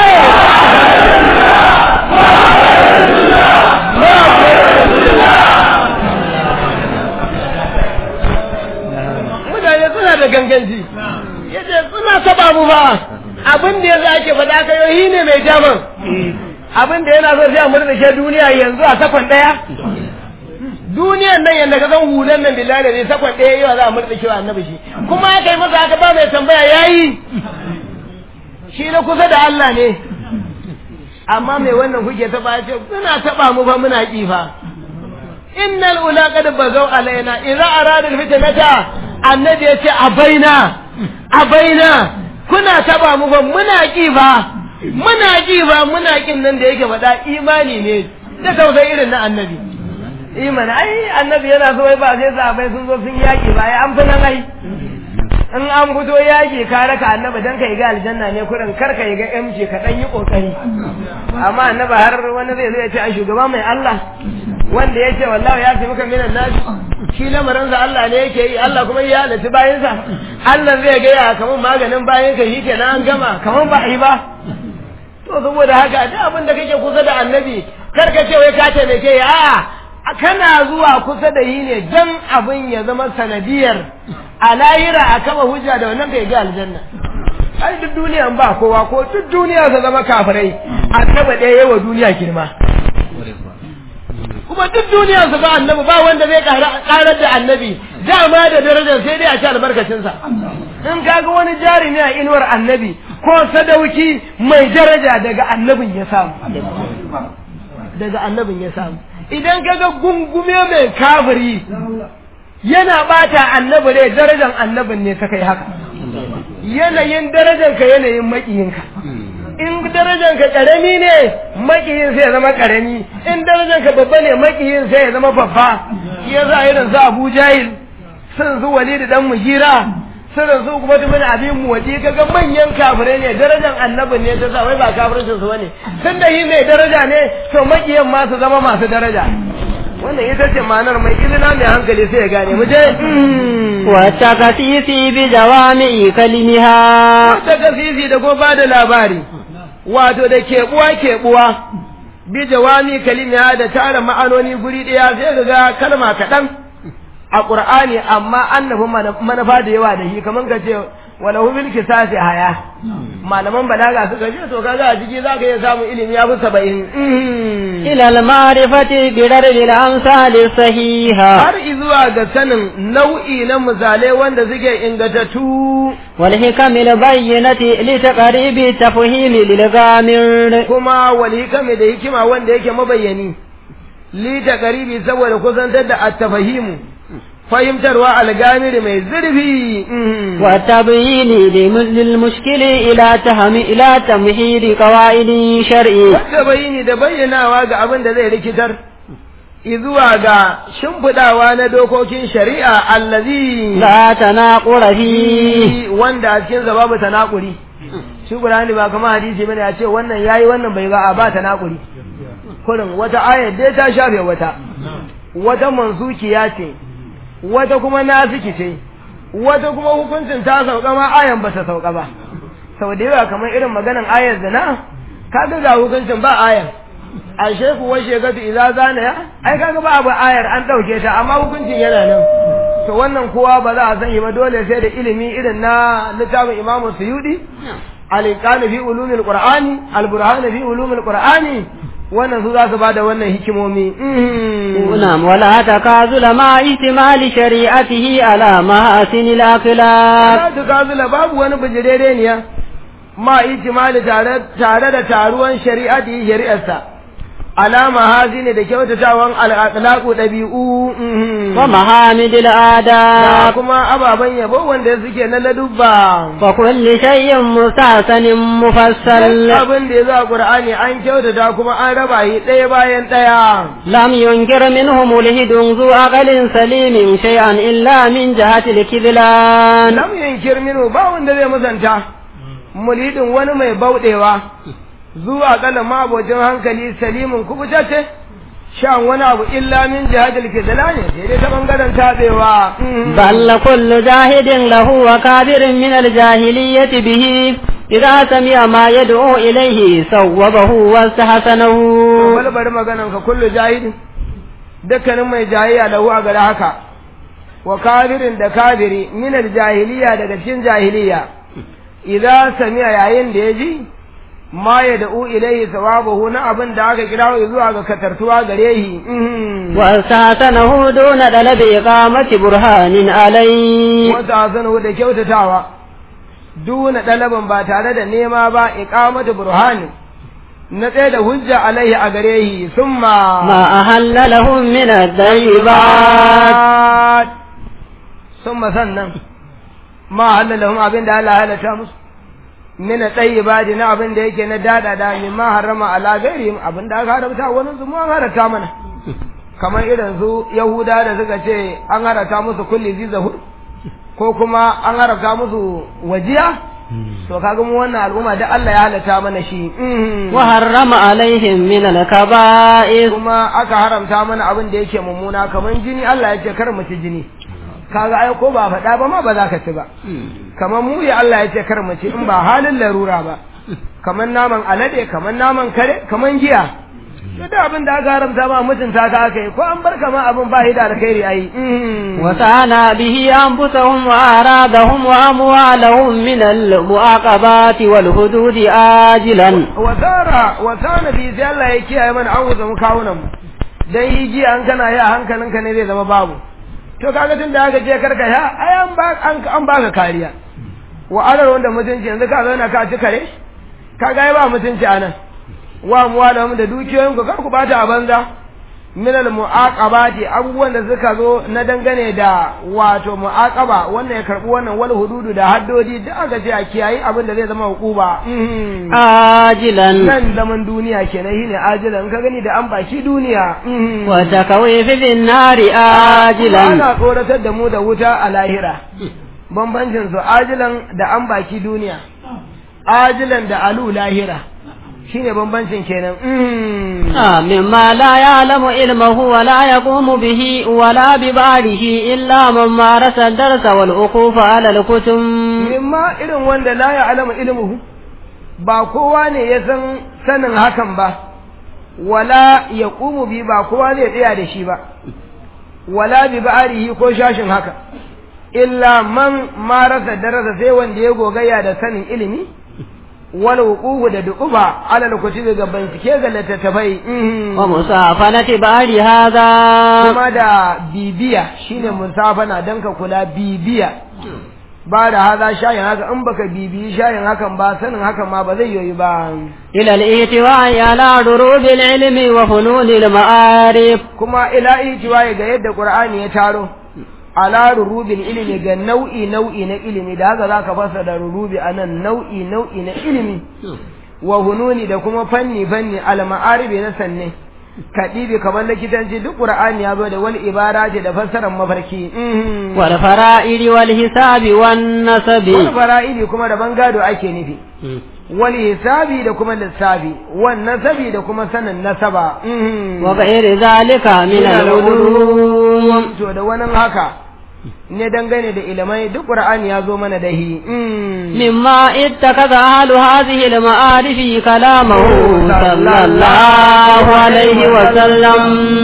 mutane suna da ganganci yace suna taba mu ba abin da yanzu ake faɗa kai yi ne mai jaman abin da yana so sai a murɗake duniya yanzu a sakon ɗaya duniyan nan yadda ka san hulan nan billahi da ne sakon ɗaya yawa za a murɗake wa annabi shi kuma aka yi masa haka ba mai tambaya yayi shi na kusa da Allah ne amma mai wannan kuke taɓa ce suna taɓa mu fa muna ƙi fa innal ula qad bazaw alaina idza arada alfitnata annabi yace abaina abaina kuna taba mu ba muna ki ba muna ki ba muna kin nan da yake faɗa imani ne da tausayi irin na annabi imani ai annabi yana so wai ba sai sahabbai sun zo sun yaki ba ai an fi nan ai in an fito yaki ka raka annabi dan kai ga aljanna ne kurin kar ka yi ga MC ka dan yi kokari amma annabi har wani zai zo ya ce ai shugaba mai Allah wanda yake wallahi ya fi muka minan nashi shi lamarin sa Allah ne yake yi Allah kuma ya halatta bayan sa Allah zai ga ya kaman maganin bayan ka shi kenan an gama kaman ba yi ba to saboda haka duk abin da kake kusa da annabi kar ka ce wai ka taimake ya a'a kana zuwa kusa da yi ne dan abin ya zama sanadiyar a lahira a kama hujja da wannan bai ga aljanna ai duk duniyan ba kowa ko duk duniya ta zama kafirai annaba ɗaya yawa duniya girma kuma duk duniya su ba annabi ba wanda zai karar da annabi dama da darajar sai dai a ci albarkacinsa in kaga wani jarumi a inuwar annabi ko sadauki mai daraja daga annabin ya samu daga annabin ya samu idan kaga gungume mai kafiri yana bata annabi ne darajar annabin ne ta kai haka yanayin darajar ka yanayin makiyinka in darajar ka karami ne makiyin sai ya zama karami in darajar ka babba ne makiyin sai ya zama babba shi yasa irin su Abu Jahil sun su Walid dan Mugira sun su kuma tumin abin mu waje kaga manyan kafirai ne darajar annabin ne ta sa wai ba kafirin su bane tun da yi mai daraja ne to makiyan ma su zama masu daraja wannan ita ce ma'anar mai ilina mai hankali sai ya gane mu je wata kasisi bi jawami kalimiha wata kasisi da ko bada labari wato da kebuwa kebuwa bi jawami kalimiha da tara ma'anoni guri daya sai ga kalma kaɗan a ƙur'ani amma annabin manufa da yawa da shi kamar ka ce wala bil kisasi haya malaman balaga suka ce to kaga a ciki zaka iya samun ilimi ya fi saba'in ila al-ma'rifati bi daril amsal sahiha har izuwa ga sanin nau'i na misalai wanda suke ingatattu wal hikam al bayyinati li taqribi tafhim lil gamir kuma wal hikam da hikima wanda yake mabayyani li taqribi saboda kusantar da at-tafahimu fahimtarwa algamiri mai zurfi wa tabyini lil mushkili ila tahmi ila tamhidi qawaid shar'i wanda bayini da bayyanawa ga abin da zai rikitar izuwa ga shimfidawa na dokokin shari'a allazi la tanaqura fi wanda a cikin sa babu tanakuri shi Qur'ani ba kamar hadisi bane a ce wannan yayi wannan bai ba a ba tanakuri kurin wata ayar dai ta shafe wata wata mansukiya ce wata kuma nasiki ce wata kuma hukuncin ta sauka ma ayan ba ta sauka ba sau da yawa kamar irin maganan ayar zina kaga ga hukuncin ba ayan a sheku wa shekatu idza zana ya ai kaga ba abu ayar an dauke ta amma hukuncin yana nan to wannan kowa ba za a sani ba dole sai da ilimi irin na littafin imamu suyudi al-iqan fi ulumil qur'ani al-burhan fi ulumil qur'ani wannan su za su bada wannan hikimomi نعم ولا تكاذل مع احتمال شريعته على محاسن الأخلاق la tukazula babu wani bijirereniya ma ijmali tare tare da taruwan shari'ati shari'arsa alama hazini da kyautatawan al-akhlaqu dabi'u ومحامد da الآداب kuma ababen yabo wanda suke na ladubba وكل شيء مستحسن مفصل abin da ya zo a Qur'ani an kyautata kuma an raba shi ɗaya bayan ɗaya لم ينكر منه ملحد ذو عقل سليم شيئا إلا من جهة الكذلان lam yunkir minhu ba wanda zai musanta mulidin wani mai bauɗewa zuwa kalan mabocin hankali salimin kubutacce shan wani abu illa min jihadil kidlani sai dai ta bangaren tabewa بل كل جاهد له وكابر من الجاهلية به إذا سمع ما يدعو إليه صوبه واستحسنه bal bari maganan ka kullu jahidin dukkanin mai jahiliya lahu a gare haka wa kafirin da kafiri min jahiliya daga cikin jahiliya idan sami'a yayin da ya ji ma ya da'u ilaihi sawabahu na abin da aka kira zuwa ga katartuwa gare shi واستحسنه دون طلب إقامة برهان عليه wata hasanu da kyautatawa duna ɗalaban ba tare da nema ba iqamatu burhani na tsaye da hujja alaihi a gare shi summa ما أهل لهم من الطيبات summa sannan ma halalahum abin da Allah halatta musu min tayyibati na abin da yake na dada da min ma harama ala ghairihim abin da aka haramta wani su mu an haramta mana kamar irin su yahuda da suka ce an haramta musu kulli zizahur ko kuma an haramta musu wajiya to kaga mu wannan al'umma da Allah ya halatta mana shi Mhm. وحرم عليهم من الكبائر kuma aka haramta mana abin da yake mummuna kamar jini Allah ya ce kar mu ci jini kaga ai ko ba faɗa ba ma ba za ka ci ba kamar mu ya Allah ya ce kar mu ci in ba halin larura ba kamar naman alade kamar naman kare kamar giya to da abin da aka haramta ma mutunta ka aka yi ko an bar kama abin ba shi da alkhairi ai Mhm. وسعنا به أنفسهم وأرادهم وأموالهم من المعاقبات والحدود آجلا wasara wasana bi sai Allah ya kiyaye mana an wuce mu kawunan mu dan yi ji an kana ya hankalinka ne zai zama babu to kaga tun da aka je karka ya ai an ba an an baka kariya wa alar wanda mutunci yanzu ka zauna ka ci kare kaga ai ba mutunci anan wa muwalahum da dukiyoyin ku kar ku bata a banza min al muaqabati abubuwan da suka zo na dangane da wato muaqaba wannan ya karbi wannan wal hududu da haddodi duk aka ce a kiyayi abin da zai zama hukuba Mhm. آجلا nan zaman duniya kenan shine ajilan ka gani da an baki duniya وتكويف في النار آجلا ana tsoratar da mu da wuta a lahira bambancin su ajilan da an baki duniya ajilan da alu lahira shine bambancin kenan آه، مما لا يعلم علمه ولا يقوم به ولا ببعده إلا من مارس الدرس والوقوف على الكتب mimma irin wanda la ya alama ilmuhu ba kowa ne ya san sanin hakan ba wala ya ƙumu bi ba kowa zai tsaya da shi ba wala bi ba'arihi ko shashin haka illa man marasa darasa sai wanda ya gogayya da sanin ilimi wal wuqufu da duquba alal kutubi ga bincike ga littattafai mhm. ومسافنة بعد هذا kuma da bibiya shine musafana dan ka kula bibiya ba da haza shayin haka in baka bibiyi shayin hakan ba sanin hakan ma ba zai yoyi ba إلى الإيتواء على دروب العلم وفنون المعارف kuma ila itiwaye ga yadda qur'ani ya taro ala rurubil ilimi ga nau'i nau'i na ilimi da haka zaka fasa da rurubi anan nau'i nau'i na ilimi wa hununi da kuma fanni fanni al ma'aribi na sanne kadibi kamar likitanci duk qur'ani ya zo da wal ibara da fassarar mafarki mhm. والفرائض والحساب والنسب wani fara'idi kuma da bangado ake nufi wal hisabi da kuma lissafi wan nasabi da kuma sanin nasaba mhm. وغير ذلك من العلوم to da wani haka ne dangane da ilimai duk qur'ani ya zo mana da hi مما اتخذ أهل هذه المعارف كلامه صلى الله عليه وسلم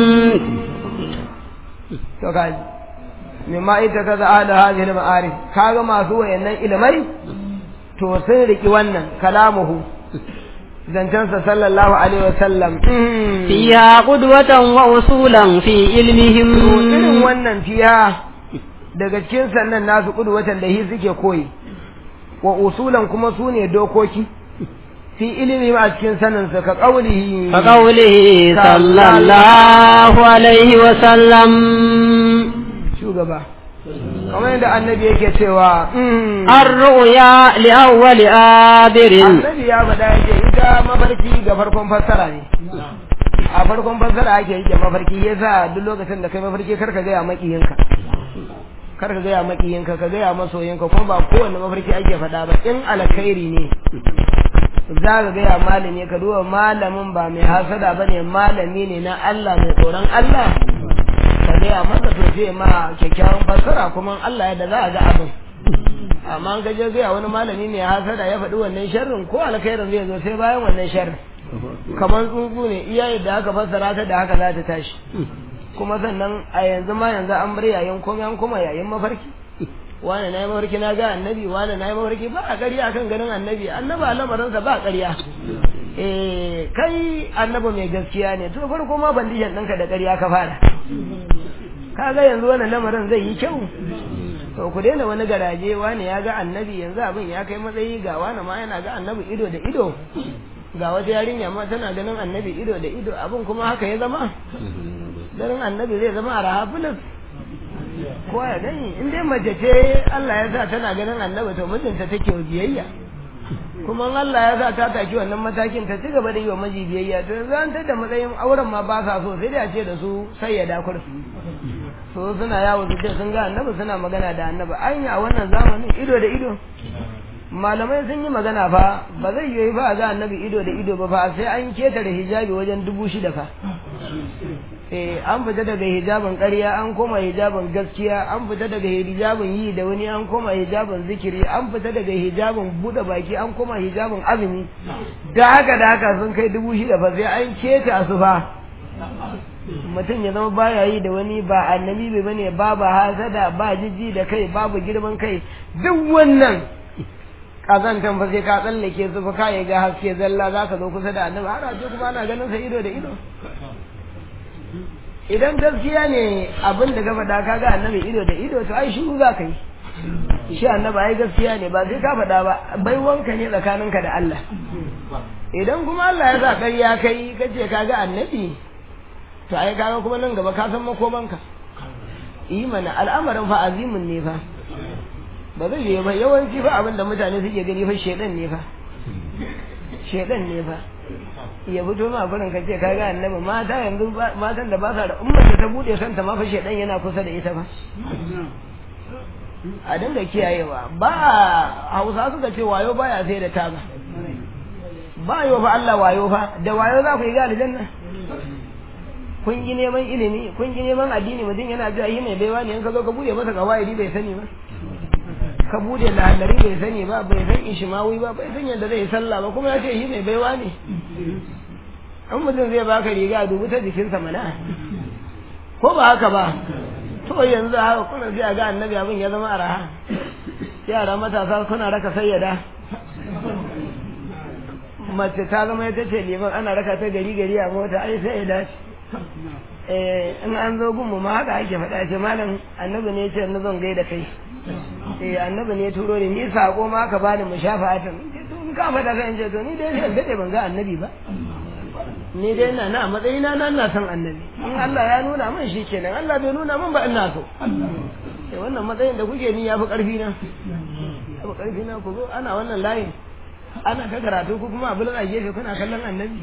to kaji mimma ita kaza ahli hadhihi al-ma'arif kaga masu wayannan ilimai to sun riki wannan kalamuhu zancansa sallallahu alaihi wasallam فيها قدوة وأصولا في to irin علمهم wannan fiya daga cikin sannan nasu watan da hi suke koyi wa usulan kuma su ne dokoki fi ilimi a cikin sanin sa ka qaulihi كقوله صلى الله عليه وسلم shugaba kamar yadda annabi yake cewa mm, الرؤيا لأول آبر annabi ya faɗa yake ita mafarki ga farkon fassara ne a farkon fassara ake yake mafarki yasa duk lokacin da kai mafarki kar ka gaya makiyinka kar ka gaya makiyinka ka gaya masoyinka kuma ba kowanne mafarki ake faɗa ba in alkhairi ne za ka gaya malami ka duba malamin ba mai hasada ba ne malami ne na Allah mai tsoron Allah ka gaya masa to sai ma kyakkyawan fassara kuma Allah yadda za a ga abin amma an ka je gaya wani malami mai hasada ya faɗi wannan sharrin ko alkhairin zai zo sai bayan wannan sharrin kamar tsuntsu ne iya yadda aka fassara ta da haka za ta tashi kuma sannan a yanzu ma yanzu an bar yayin komai an kuma yayin mafarki wani na yi mafarki na ga annabi wani na yi mafarki ba a ƙarya akan ganin annabi annabi a lamarinsa ba a ƙarya eh kai annabi mai gaskiya ne to farko ma bandishan ɗinka da ƙarya ka fara kaga yanzu wannan lamarin zai yi kyau to ku daina wani garaje wani ya ga annabi yanzu abin ya kai matsayi ga wani ma yana ga annabi ido da ido ga wata yarinya ma tana ganin annabi ido da ido abin kuma haka ya zama ganin annabi zai zama a rahafilis ko ya gani in dai mace ce Allah ya sa tana ganin annabi to mijinta take biyayya kuma in Allah ya sa ta taki wannan matakin ta ci gaba da yi wa miji biyayya to yanzu an tada matsayin auren ma ba sa so sai da ce da su sai ya dakur so suna yawo su ce sun ga annabi suna magana da annabi anya a wannan zamanin ido da ido malamai sun yi magana fa ba zai yi ba ga annabi ido da ido ba fa sai an keta da hijabi wajen dubu shida fa eh an fita daga hijabin ƙarya an koma hijabin gaskiya an fita daga hijabin yi da wani an koma hijabin zikiri an fita daga hijabin buɗe baki an koma hijabin azumi da haka da haka sun kai dubu shida fa sai an keta su fa mutum ya zama baya yi da wani ba annabi bai bane babu hasada ba jijji da kai babu girman kai duk wannan kazantan fa sai ka tsallake su fa kai ga haske zalla zaka zo kusa da annabi har aje kuma ana ganin sa ido da ido idan gaskiya ne abin da ka faɗa ka ga annabi ido da ido to ai shiru za ka yi shi annabi ai gaskiya ne ba sai ka faɗa ba bai wanka ne tsakaninka da Allah idan kuma Allah ya sa ƙarya kai kace ka ga annabi to ai kaga kuma nan gaba ka san makomanka yi mana al'amarin fa azimin ne fa ba zai yi ba yawanci fa abin da mutane suke gani fa shedan ne fa shedan ne fa ya fito ma gurin ka ce ka ga annabi mata yanzu matan da ba sa da ummar da ta bude kanta ma fa shedan yana kusa da ita fa a dinga kiyayewa ba hausa suka ce wayo baya sai da taba ba yo fa Allah wayo fa da wayo za ku yi ga aljanna kun yi neman ilimi kun yi neman addini mutum yana zuwa yi mai baiwa ne in ka zo ka bude masa kawaidi bai sani ba ka bude lalari bai sani ba bai san ishimawi ba bai san yadda zai sallah ba kuma ya ce yi mai baiwa ne an mutum zai baka riga dubu ta jikinsa mana ko ba haka ba to yanzu haka kuna zai ga annabi abin ya zama araha yara matasa suna raka sayyada mace ta zama ita ce liman ana raka ta gari gari a mota ai sai ya dace in an zo gunmu ma haka ake faɗa ce malam annabi ne ce na zan gaida kai eh annabi ne turo ni ni sako ma ka bani mu shafa atin in ka faɗa kai ce to ni dai sai dade ban ga annabi ba ni dai ina na matsayina na ina son annabi in Allah ya nuna min shi kenan Allah bai nuna min ba ina so eh wannan matsayin da kuke ni yafi karfi na yafi karfi na ku zo ana wannan layin ana ta karatu ku kuma abin a gefe kuna kallon annabi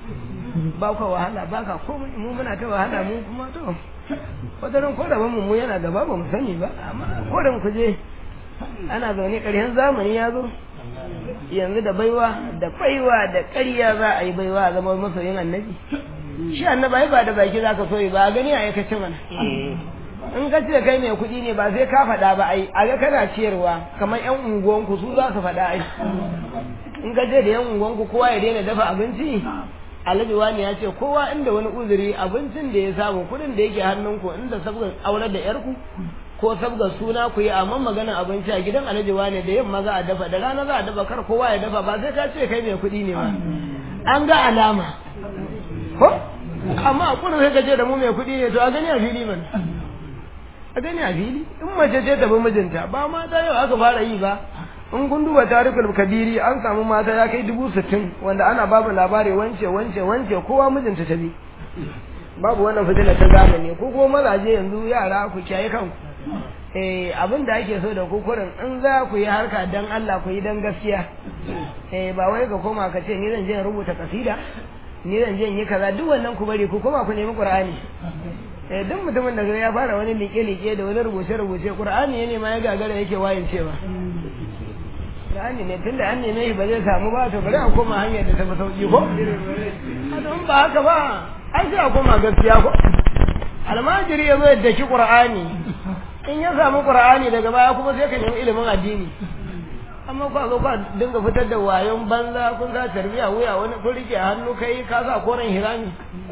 ba ka wahala ba ka komai mu muna ta wahala mu kuma to wataran ko da mu mu yana gaba ba mu sani ba amma ko da ku je ana zaune ƙarshen zamani ya zo yanzu da baiwa da baiwa da ƙarya za a yi baiwa a zama masoyin annabi shi annabi ba da baki za ka soyi ba a gani a aikace mana in ka ce kai mai kuɗi ne ba sai ka faɗa ba ai a ga kana ciyarwa kamar yan unguwanku su za su faɗa ai in ka ce da yan unguwanku kowa ya daina dafa abinci alhaji wani ya ce kowa inda wani uzuri abincin da ya samu kuɗin da yake hannunku inda sabgar aurar da yarku ko sabgar suna ku yi amma magana abinci a gidan alhaji wani da yamma za a dafa da rana za a dafa kar kowa ya dafa ba sai ka ce kai mai kuɗi ne ba an ga alama ko amma a kuɗin sai ka ce da mu mai kuɗi ne to a gani a fili mana a gani a fili in mace ce ta bi mijinta ba mata yau aka fara yi ba in kun duba tarikul kabiri an samu mata ya kai dubu sittin wanda ana babu labari wance wance wance kowa mijinta ta bi babu wannan fitina ta zamani ko kuma mazaje yanzu yara ku kiyaye kanku eh abin da ake so da ku kurin in za ku yi harka dan Allah ku yi dan gaskiya eh ba wai ka koma ka ce ni zan je rubuta kasida ni zan je yi kaza duk wannan ku bari ku koma ku nemi qur'ani eh duk mutumin da ya fara wani liƙe-liƙe da wani rubuce-rubuce qur'ani ne ma ya gagara yake wayin cewa Qur'ani ne tunda an neme shi ba zai samu ba to bari a koma hanyar da ta fi sauki ko don ba haka ba ai sai a koma gaskiya ko almajiri ya zo ya daki qur'ani in ya samu qur'ani daga baya kuma sai ka nemi ilimin addini amma kwa zo kwa dinga fitar da wayon banza kun za tarbiya wuya wani kun rike hannu kai ka sa koren hirami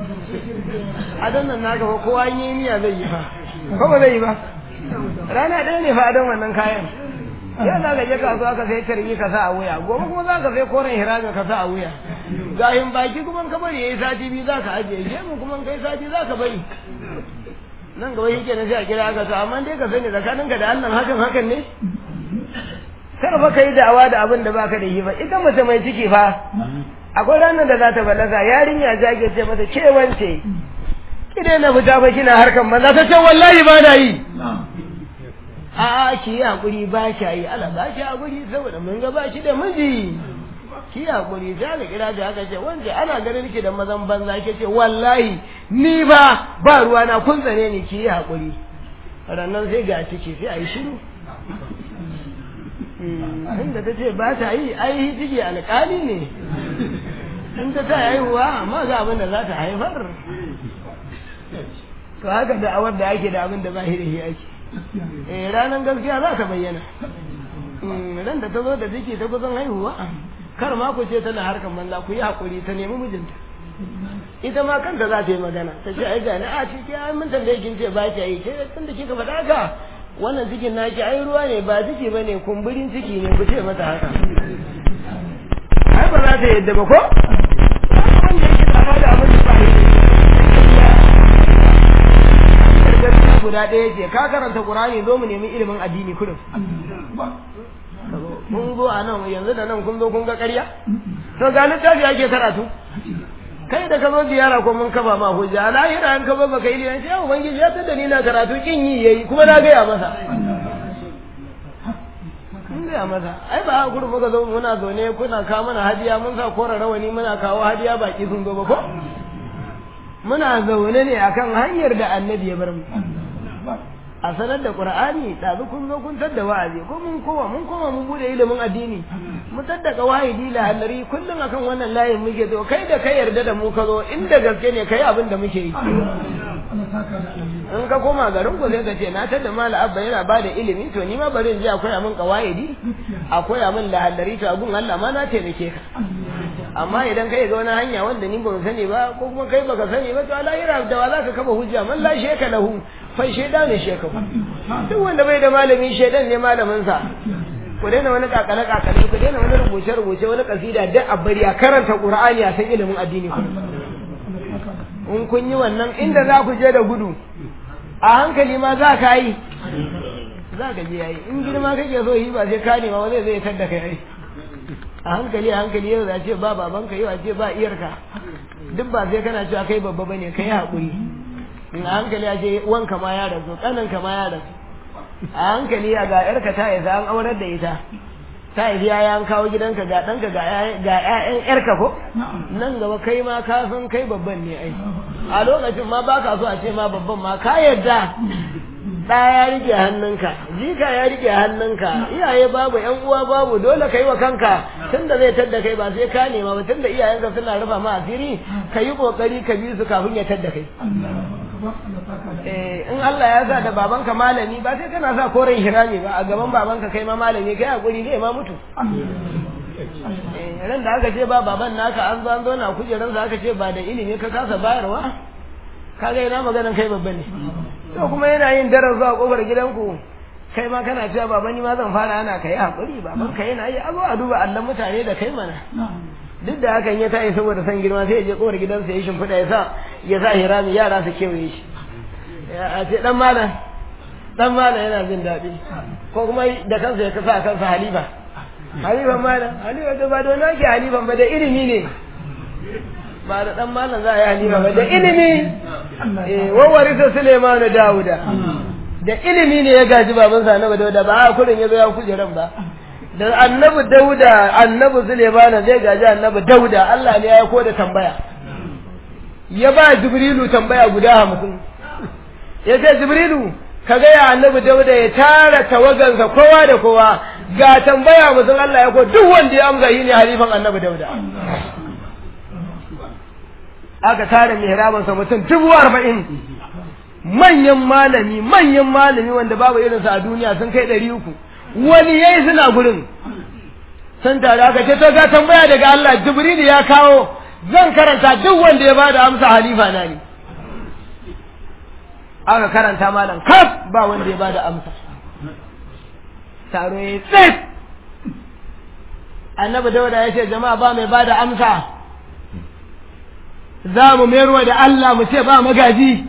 adon nan naka ba kowa yi niyya zai yi fa ko ba zai yi ba rana ɗaya ne fa adon wannan kayan yau za ka je kasuwa ka sai tarbi ka sa a wuya gobe kuma za ka sai koren hirami ka sa a wuya gahin baki kuma ka bari yayi sati biyu za ka ajiye gemu kuma kai sati za ka bari nan gaba shi kenan sai a kira ka to amma dai ka sani tsakaninka da Allah hakan hakan ne kar fa kai da'awa da abin da baka da shi ba ita mace mai ciki fa akwai ranar da za ta balaga yarinya ta ke ce mata ce wance ki daina fita ba kina harkan maza ta ce wallahi ba na yi a ki yi hakuri ba ki yi ala ba ki hakuri saboda mun ga ba shi da miji ki hakuri ta ga kira da haka ce wanda ana ganin ki da mazan banza ke ce wallahi ni ba ba ruwa na kun tsane ni ki yi hakuri rannan sai ga ciki sai a yi shiru inda ta ce ba ta yi ai ciki alƙali ne in ta ta haihuwa amma ga abin da za ta haifar to haka da awar da ake da abin da ba shi da shi ake eh ranar gaskiya za ta bayyana ran da ta zo da ciki ta kusan haihuwa kar ma ku ce tana harkar banza ku yi haƙuri ta nemi mijinta ita ma kanta za ta yi magana ta ce ai ga ni a ciki ai mun tambaye kin ce ba ki yi ce tun da kika faɗa haka wannan cikin naki ai ruwa ne ba ciki ba ne kumburin ciki ne ku ce mata haka ai ba za ta yadda ba ko wanda yake da da abin da ba shi guda ɗaya ce ka karanta Qur'ani zo mu nemi ilimin addini kullum mun zo a nan yanzu da nan kun zo kun ga ƙarya to ga littafi ake karatu kai da ka zo ziyara ko mun kaba ma hujja lahira an ka zo baka yi liyan sai ubangiji ya tada ni na karatu kin yi yayi kuma na gaya masa mun gaya masa ai ba hakuri muka zo muna zaune kuna kawo mana hadiya mun sa kora rawani muna kawo hadiya baki sun zo ba ko muna zaune ne akan hanyar da annabi ya bar mu a sanar da qur'ani ɗazu kun zo kun tadda wa'azi ko mun koma mun koma mun bude ilimin addini mu tadda wahidi la halari kullum akan wannan layin muke zo kai da kai yarda da mu ka zo inda gaske ne kai abin da muke yi in ka koma garin ku sai ka ce na tadda mala abba yana ba da ilimi to ni ma bari in je akwai amin kawaidi akwai amin la halari to abun Allah ma na taimake ka amma idan kai ga wani hanya wanda ni ban sani ba ko kuma kai baka sani ba to alahira da wa zaka kafa hujja man la sheka lahu fa sheda ne sheka duk wanda bai da malami shedan ne malamin sa ku daina wani kakale kakale ku daina wani rubuce rubuce wani kasida duk a bari a karanta qur'ani a san ilimin addini ku in kun yi wannan inda za ku je da gudu a hankali ma za ka yi za ka je yayi in girma kake so yi ba sai ka nema ba zai zai tadda kai ai a hankali a hankali yau za ce ba babanka yau a ce ba iyarka duk ba sai kana cewa kai babba bane kai haƙuri in a hankali a ce wanka ma ya rasu ƙananka ma ya rasu a hankali a ga yarka ta isa an aurar da ita ta isi ya an kawo gidanka ga ɗanka ga ƴaƴan yarka ko nan gaba kai ma ka san kai babban ne ai a lokacin ma baka so a ce ma babban ma ka yarda ɗa ya rike hannunka jika ya rike hannunka iyaye babu ƴan uwa babu dole kai wa kanka tunda zai tadda kai ba sai ka nema ba tunda iyayenka suna rufa ma asiri ka yi kokari ka bi su kafin ya tadda kai in Allah ya sa da babanka malami ba sai kana sa koren hirami ba a gaban babanka kai ma malami kai hakuri zai ma mutu ran da aka ce ba baban naka an zo an zo na kujerar aka ce ba da ilimi ka kasa bayarwa kaga ina maganan kai babban ne to kuma yana yin darar zuwa kofar gidanku kai ma kana cewa baba ni ma zan fara ana kai hakuri baban ka yana yi a zo a duba Allah mutane da kai mana duk da hakan ya tayi saboda san girma sai ya je kofar gidansa ya shimfiɗa ya sa ya sa hirami yara su kewaye shi a ce dan malam dan malam yana jin daɗi ko kuma da kansa ya kasa kansa halifa halifan malam halifa to ba da wani ake halifan ba da ilimi ne ba da dan malam za a yi halifa ba da ilimi wawari sa Suleimanu Dawuda da ilimi ne ya gaji babansa annabi Dawuda ba a kurin ya zo ya kujeran ba da annabi Dawuda annabi Suleimanu zai gaji annabi Dawuda Allah ne ya ko da tambaya ya ba Jibrilu tambaya guda hamsin ya ce Jibrilu ka gaya annabi Dawuda ya tara tawagansa kowa da kowa ga tambaya mutum Allah ya ko duk wanda ya amsa yi ne halifan annabi Dawuda aka tare mihrabansa mutum dubu arba'in manyan malami manyan malami wanda babu irinsa a duniya sun kai ɗari uku wani yayi suna gurin sun tare aka ce to ga tambaya daga Allah Jibril ya kawo zan karanta duk wanda ya bada amsa halifa na ne aka karanta malam kaf ba wanda ya bada amsa taro ya tsit annabi dauda ya ce jama'a ba mai bada amsa za mu mayarwa da Allah mu ce ba magaji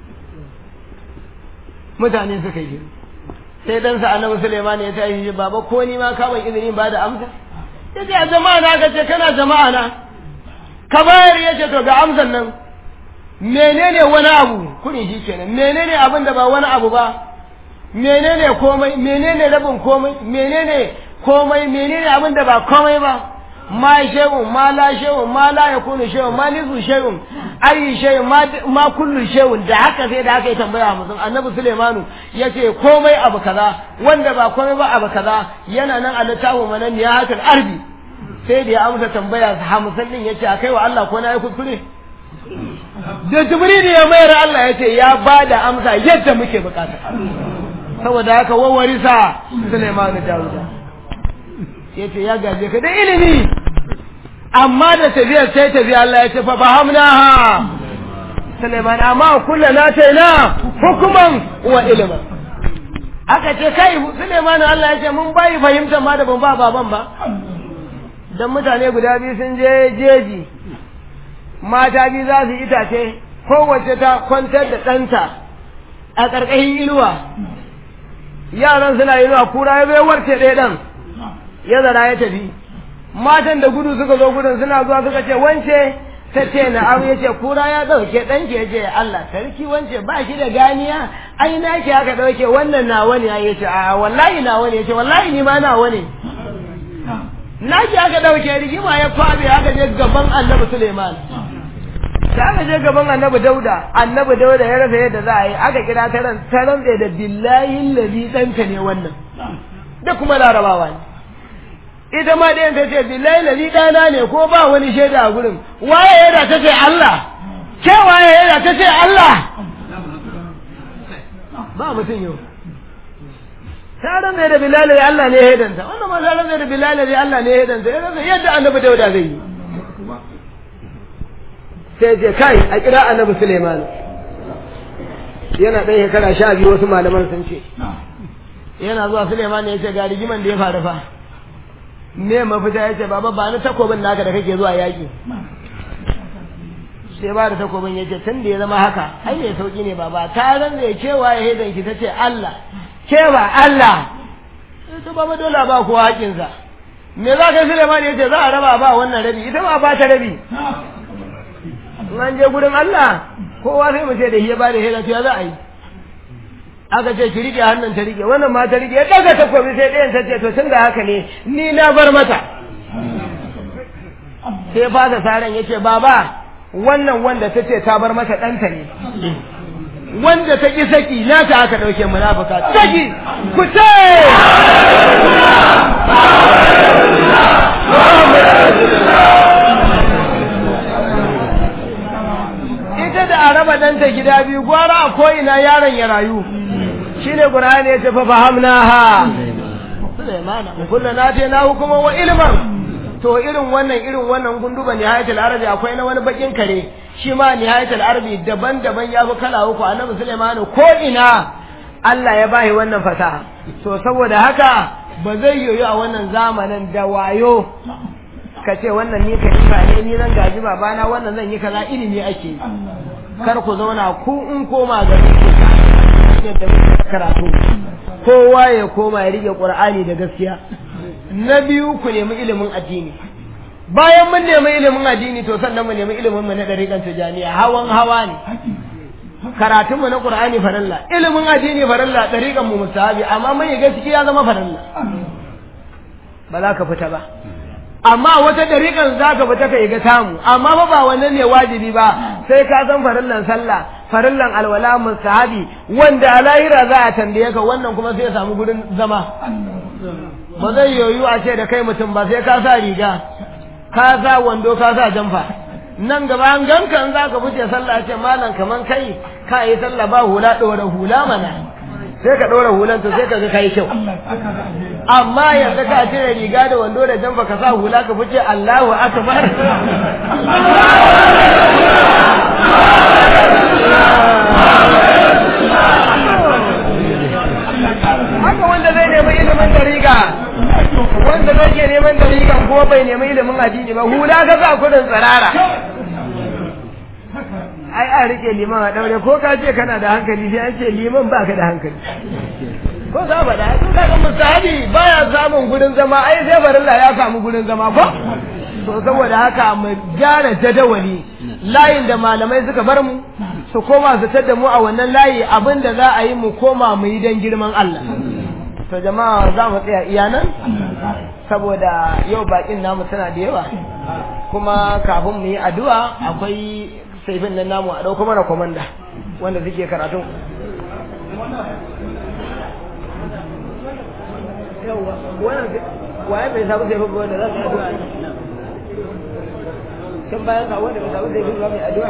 mutane suka yi sai dan sa annabi Sulaiman ya tashi baba ko ni ma ka ban izini ba da amsa yace a jama'a na ka ce kana jama'a na ka bayar ya ce to ga amsan nan menene wani abu kudin shi kenan menene abin da ba wani abu ba menene komai menene rabin komai menene komai menene abin da ba komai ba ma shay'un ma la shay'un ma la yakunu shay'un ma nizu shay'un ayi shay'un ma ma kullu shay'un da haka sai da haka ya tambaya mutum annabi Sulaimanu yace komai abu kaza wanda ba komai ba abu kaza yana nan a littafin manan ya hakal arbi sai da ya amsa tambaya hamsin din yace akai wa Allah ko na yi kuskure da jibril ya mayar Allah yace ya bada amsa yadda muke bukata saboda haka wawarisa Sulaimanu Dawuda yace ya gaje ka da ilimi amma da tafiyar sai tafiya Allah ya ce fa fahamnaha Sulaiman amma kullu na taina hukuman wa ilman aka ce kai Sulaiman Allah ya ce mun bai fahimta ma da ban ba baban ba dan mutane guda biyu sun je jeji mata biyu za su itace kowace ta kwantar da ɗanta a ƙarƙashin inuwa yaran suna inuwa kura ya bai warce ɗaya ɗan ya zara ya tafi matan da gudu suka zo gudun suna zuwa suka ce wance ta ce na abu ya ce kura ya ɗauke ɗanki ya ce Allah sarki wance ba shi da ganiya ai na ki aka ɗauke wannan nawa ne ya ce a wallahi nawa ne ya ce wallahi ni ma nawa ne na ki aka ɗauke rigima ya kwabe aka je gaban annabi Suleiman da aka je gaban annabi Dauda annabi Dauda ya rasa yadda za a yi aka kira ta ran ta rantse da billahi lazi ɗanka ne wannan da kuma larabawa ne ita ma ɗayan ta ce billahi lazi ɗana ne ko ba wani shaida a gurin waye yana ta ce Allah ke waye yana ta ce Allah ba mutum yau ta rantsa da billahi lazi Allah ne ya hedanta wannan ma ta rantsa da billahi lazi Allah ne ya hedanta ya rantsa yadda annabi dauda zai yi sai ce kai a kira annabi Suleiman yana ɗan shekara sha biyu wasu malaman sun ce yana zuwa Suleiman ya ce ga rigiman da ya faru fa me mafita ya ce baba ba ni takobin naka da kake zuwa yaƙi sai ba da takobin ya ce tun da ya zama haka ai mai sauƙi ne baba ta ran da ya cewa ya hedan ki ta ce Allah cewa Allah sai ta baba dole ba kowa haƙinsa me za ka Suleiman ya ce za a raba ba wannan rabi ita ma ba ta rabi in an je gurin Allah kowa sai mu ce da shi ya ba da hedan ya za a yi aka ce ki rike hannun ta rike wannan ma ta rike ya daga takobi sai ɗayan ta ce to tun da haka ne ni na bar mata sai fasa saran ya ce baba wannan wanda ta ce ta bar mata ɗanta ne wanda ta ƙi saki na ta aka ɗauke munafuka saki ku ce ita da a raba ɗanta gida biyu gwara a ko'ina yaron ya rayu shine Qur'ani ya ce fa fahamnaha Sulaimana kullu na ce na hukuma wa ilman to irin wannan irin wannan gunduba nihayatul arabi akwai na wani bakin kare shi ma nihayatul arabi daban-daban ya fi kala uku annabi Sulaimana ko ina Allah ya bahi wannan fasaha to saboda haka ba zai yoyo a wannan zamanin da wayo ka ce wannan ni ka yi ne ni zan gaji babana wannan zan yi kaza ilimi ake kar ku zauna ku in koma gari ku yadda muke karatu kowa ya koma ya rike qur'ani da gaskiya na biyu ku nemi ilimin addini bayan mun nemi ilimin addini to sannan mu nemi ilimin mu na dariƙan tijaniya hawan hawa ne karatun mu na qur'ani faralla ilimin addini faralla dariƙan mu mustahabi amma mai gaskiya zama faralla ba za ka fita ba amma wata dariƙan za ka fita ka ga tamu amma fa ba wannan ne wajibi ba sai ka san farillan sallah farillan alwala mustahabi wanda a lahira za a tambaye ka wannan kuma sai ya samu gurin zama ba zai yoyu a ce da kai mutum ba sai ka sa riga ka sa wando ka sa jamfa nan gaba an ganka in za ka fice sallah ce malam kaman kai ka yi sallah ba hula ɗora hula mana sai ka ɗora hulan to sai ka ga kai kyau amma yanzu ka cire riga da wando da jamfa ka sa hula ka fice Allahu akbar haka wanda zai nemi ilimin dariƙa wanda zai ke neman dariƙan ko bai nemi ilimin addini ba hula ka sa kudin tsirara ai a rike liman a daure ko ka ce kana da hankali sai an ce liman baka da hankali ko za ba da su kaga musahabi baya samun gurin zama ai sai barilla ya samu gurin zama ko to saboda haka mu gyara jadawali layin da malamai suka bar mu su koma su tada mu a wannan layi abin da za a yi mu koma mu yi don girman Allah to jama'a za mu tsaya iya nan saboda yau bakin namu suna da yawa kuma kafin mu yi addu'a akwai saifin nan namu a ɗauko mana komanda wanda suke karatun yawa wannan waye bai samu saifin ba wanda za su yi addu'a can bayan ka wanda bai samu saifin ba mai addu'a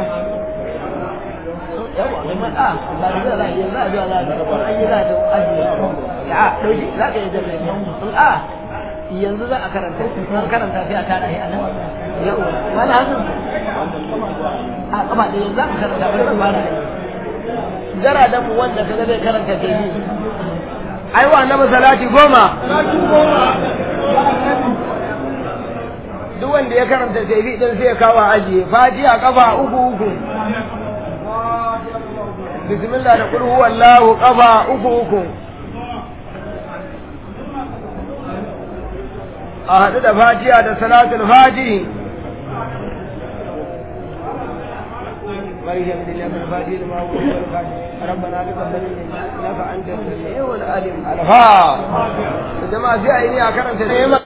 yawa mai matsa ba da za a yi za a zuwa za a ga an yi za a ajiye ya dauki za ka yi jami'a in a yanzu za a karanta an karanta sai a tara shi a nan yawa wani hasan a kama da yanzu za a karanta bari ba fara jara da mu wanda kaga zai karanta jami'i ai wa annabi salati goma duk wanda ya karanta jami'i din sai ya kawo ajiye fatiha kafa uku uku bismillah da kul huwallahu kafa uku uku a haɗu da fatiha da salatul fatihi مريم من الله الفاتح لما هو الفاتح ربنا تقبل منا انك انت السميع العليم الفاتح جماعه في عيني اكرمت نعمه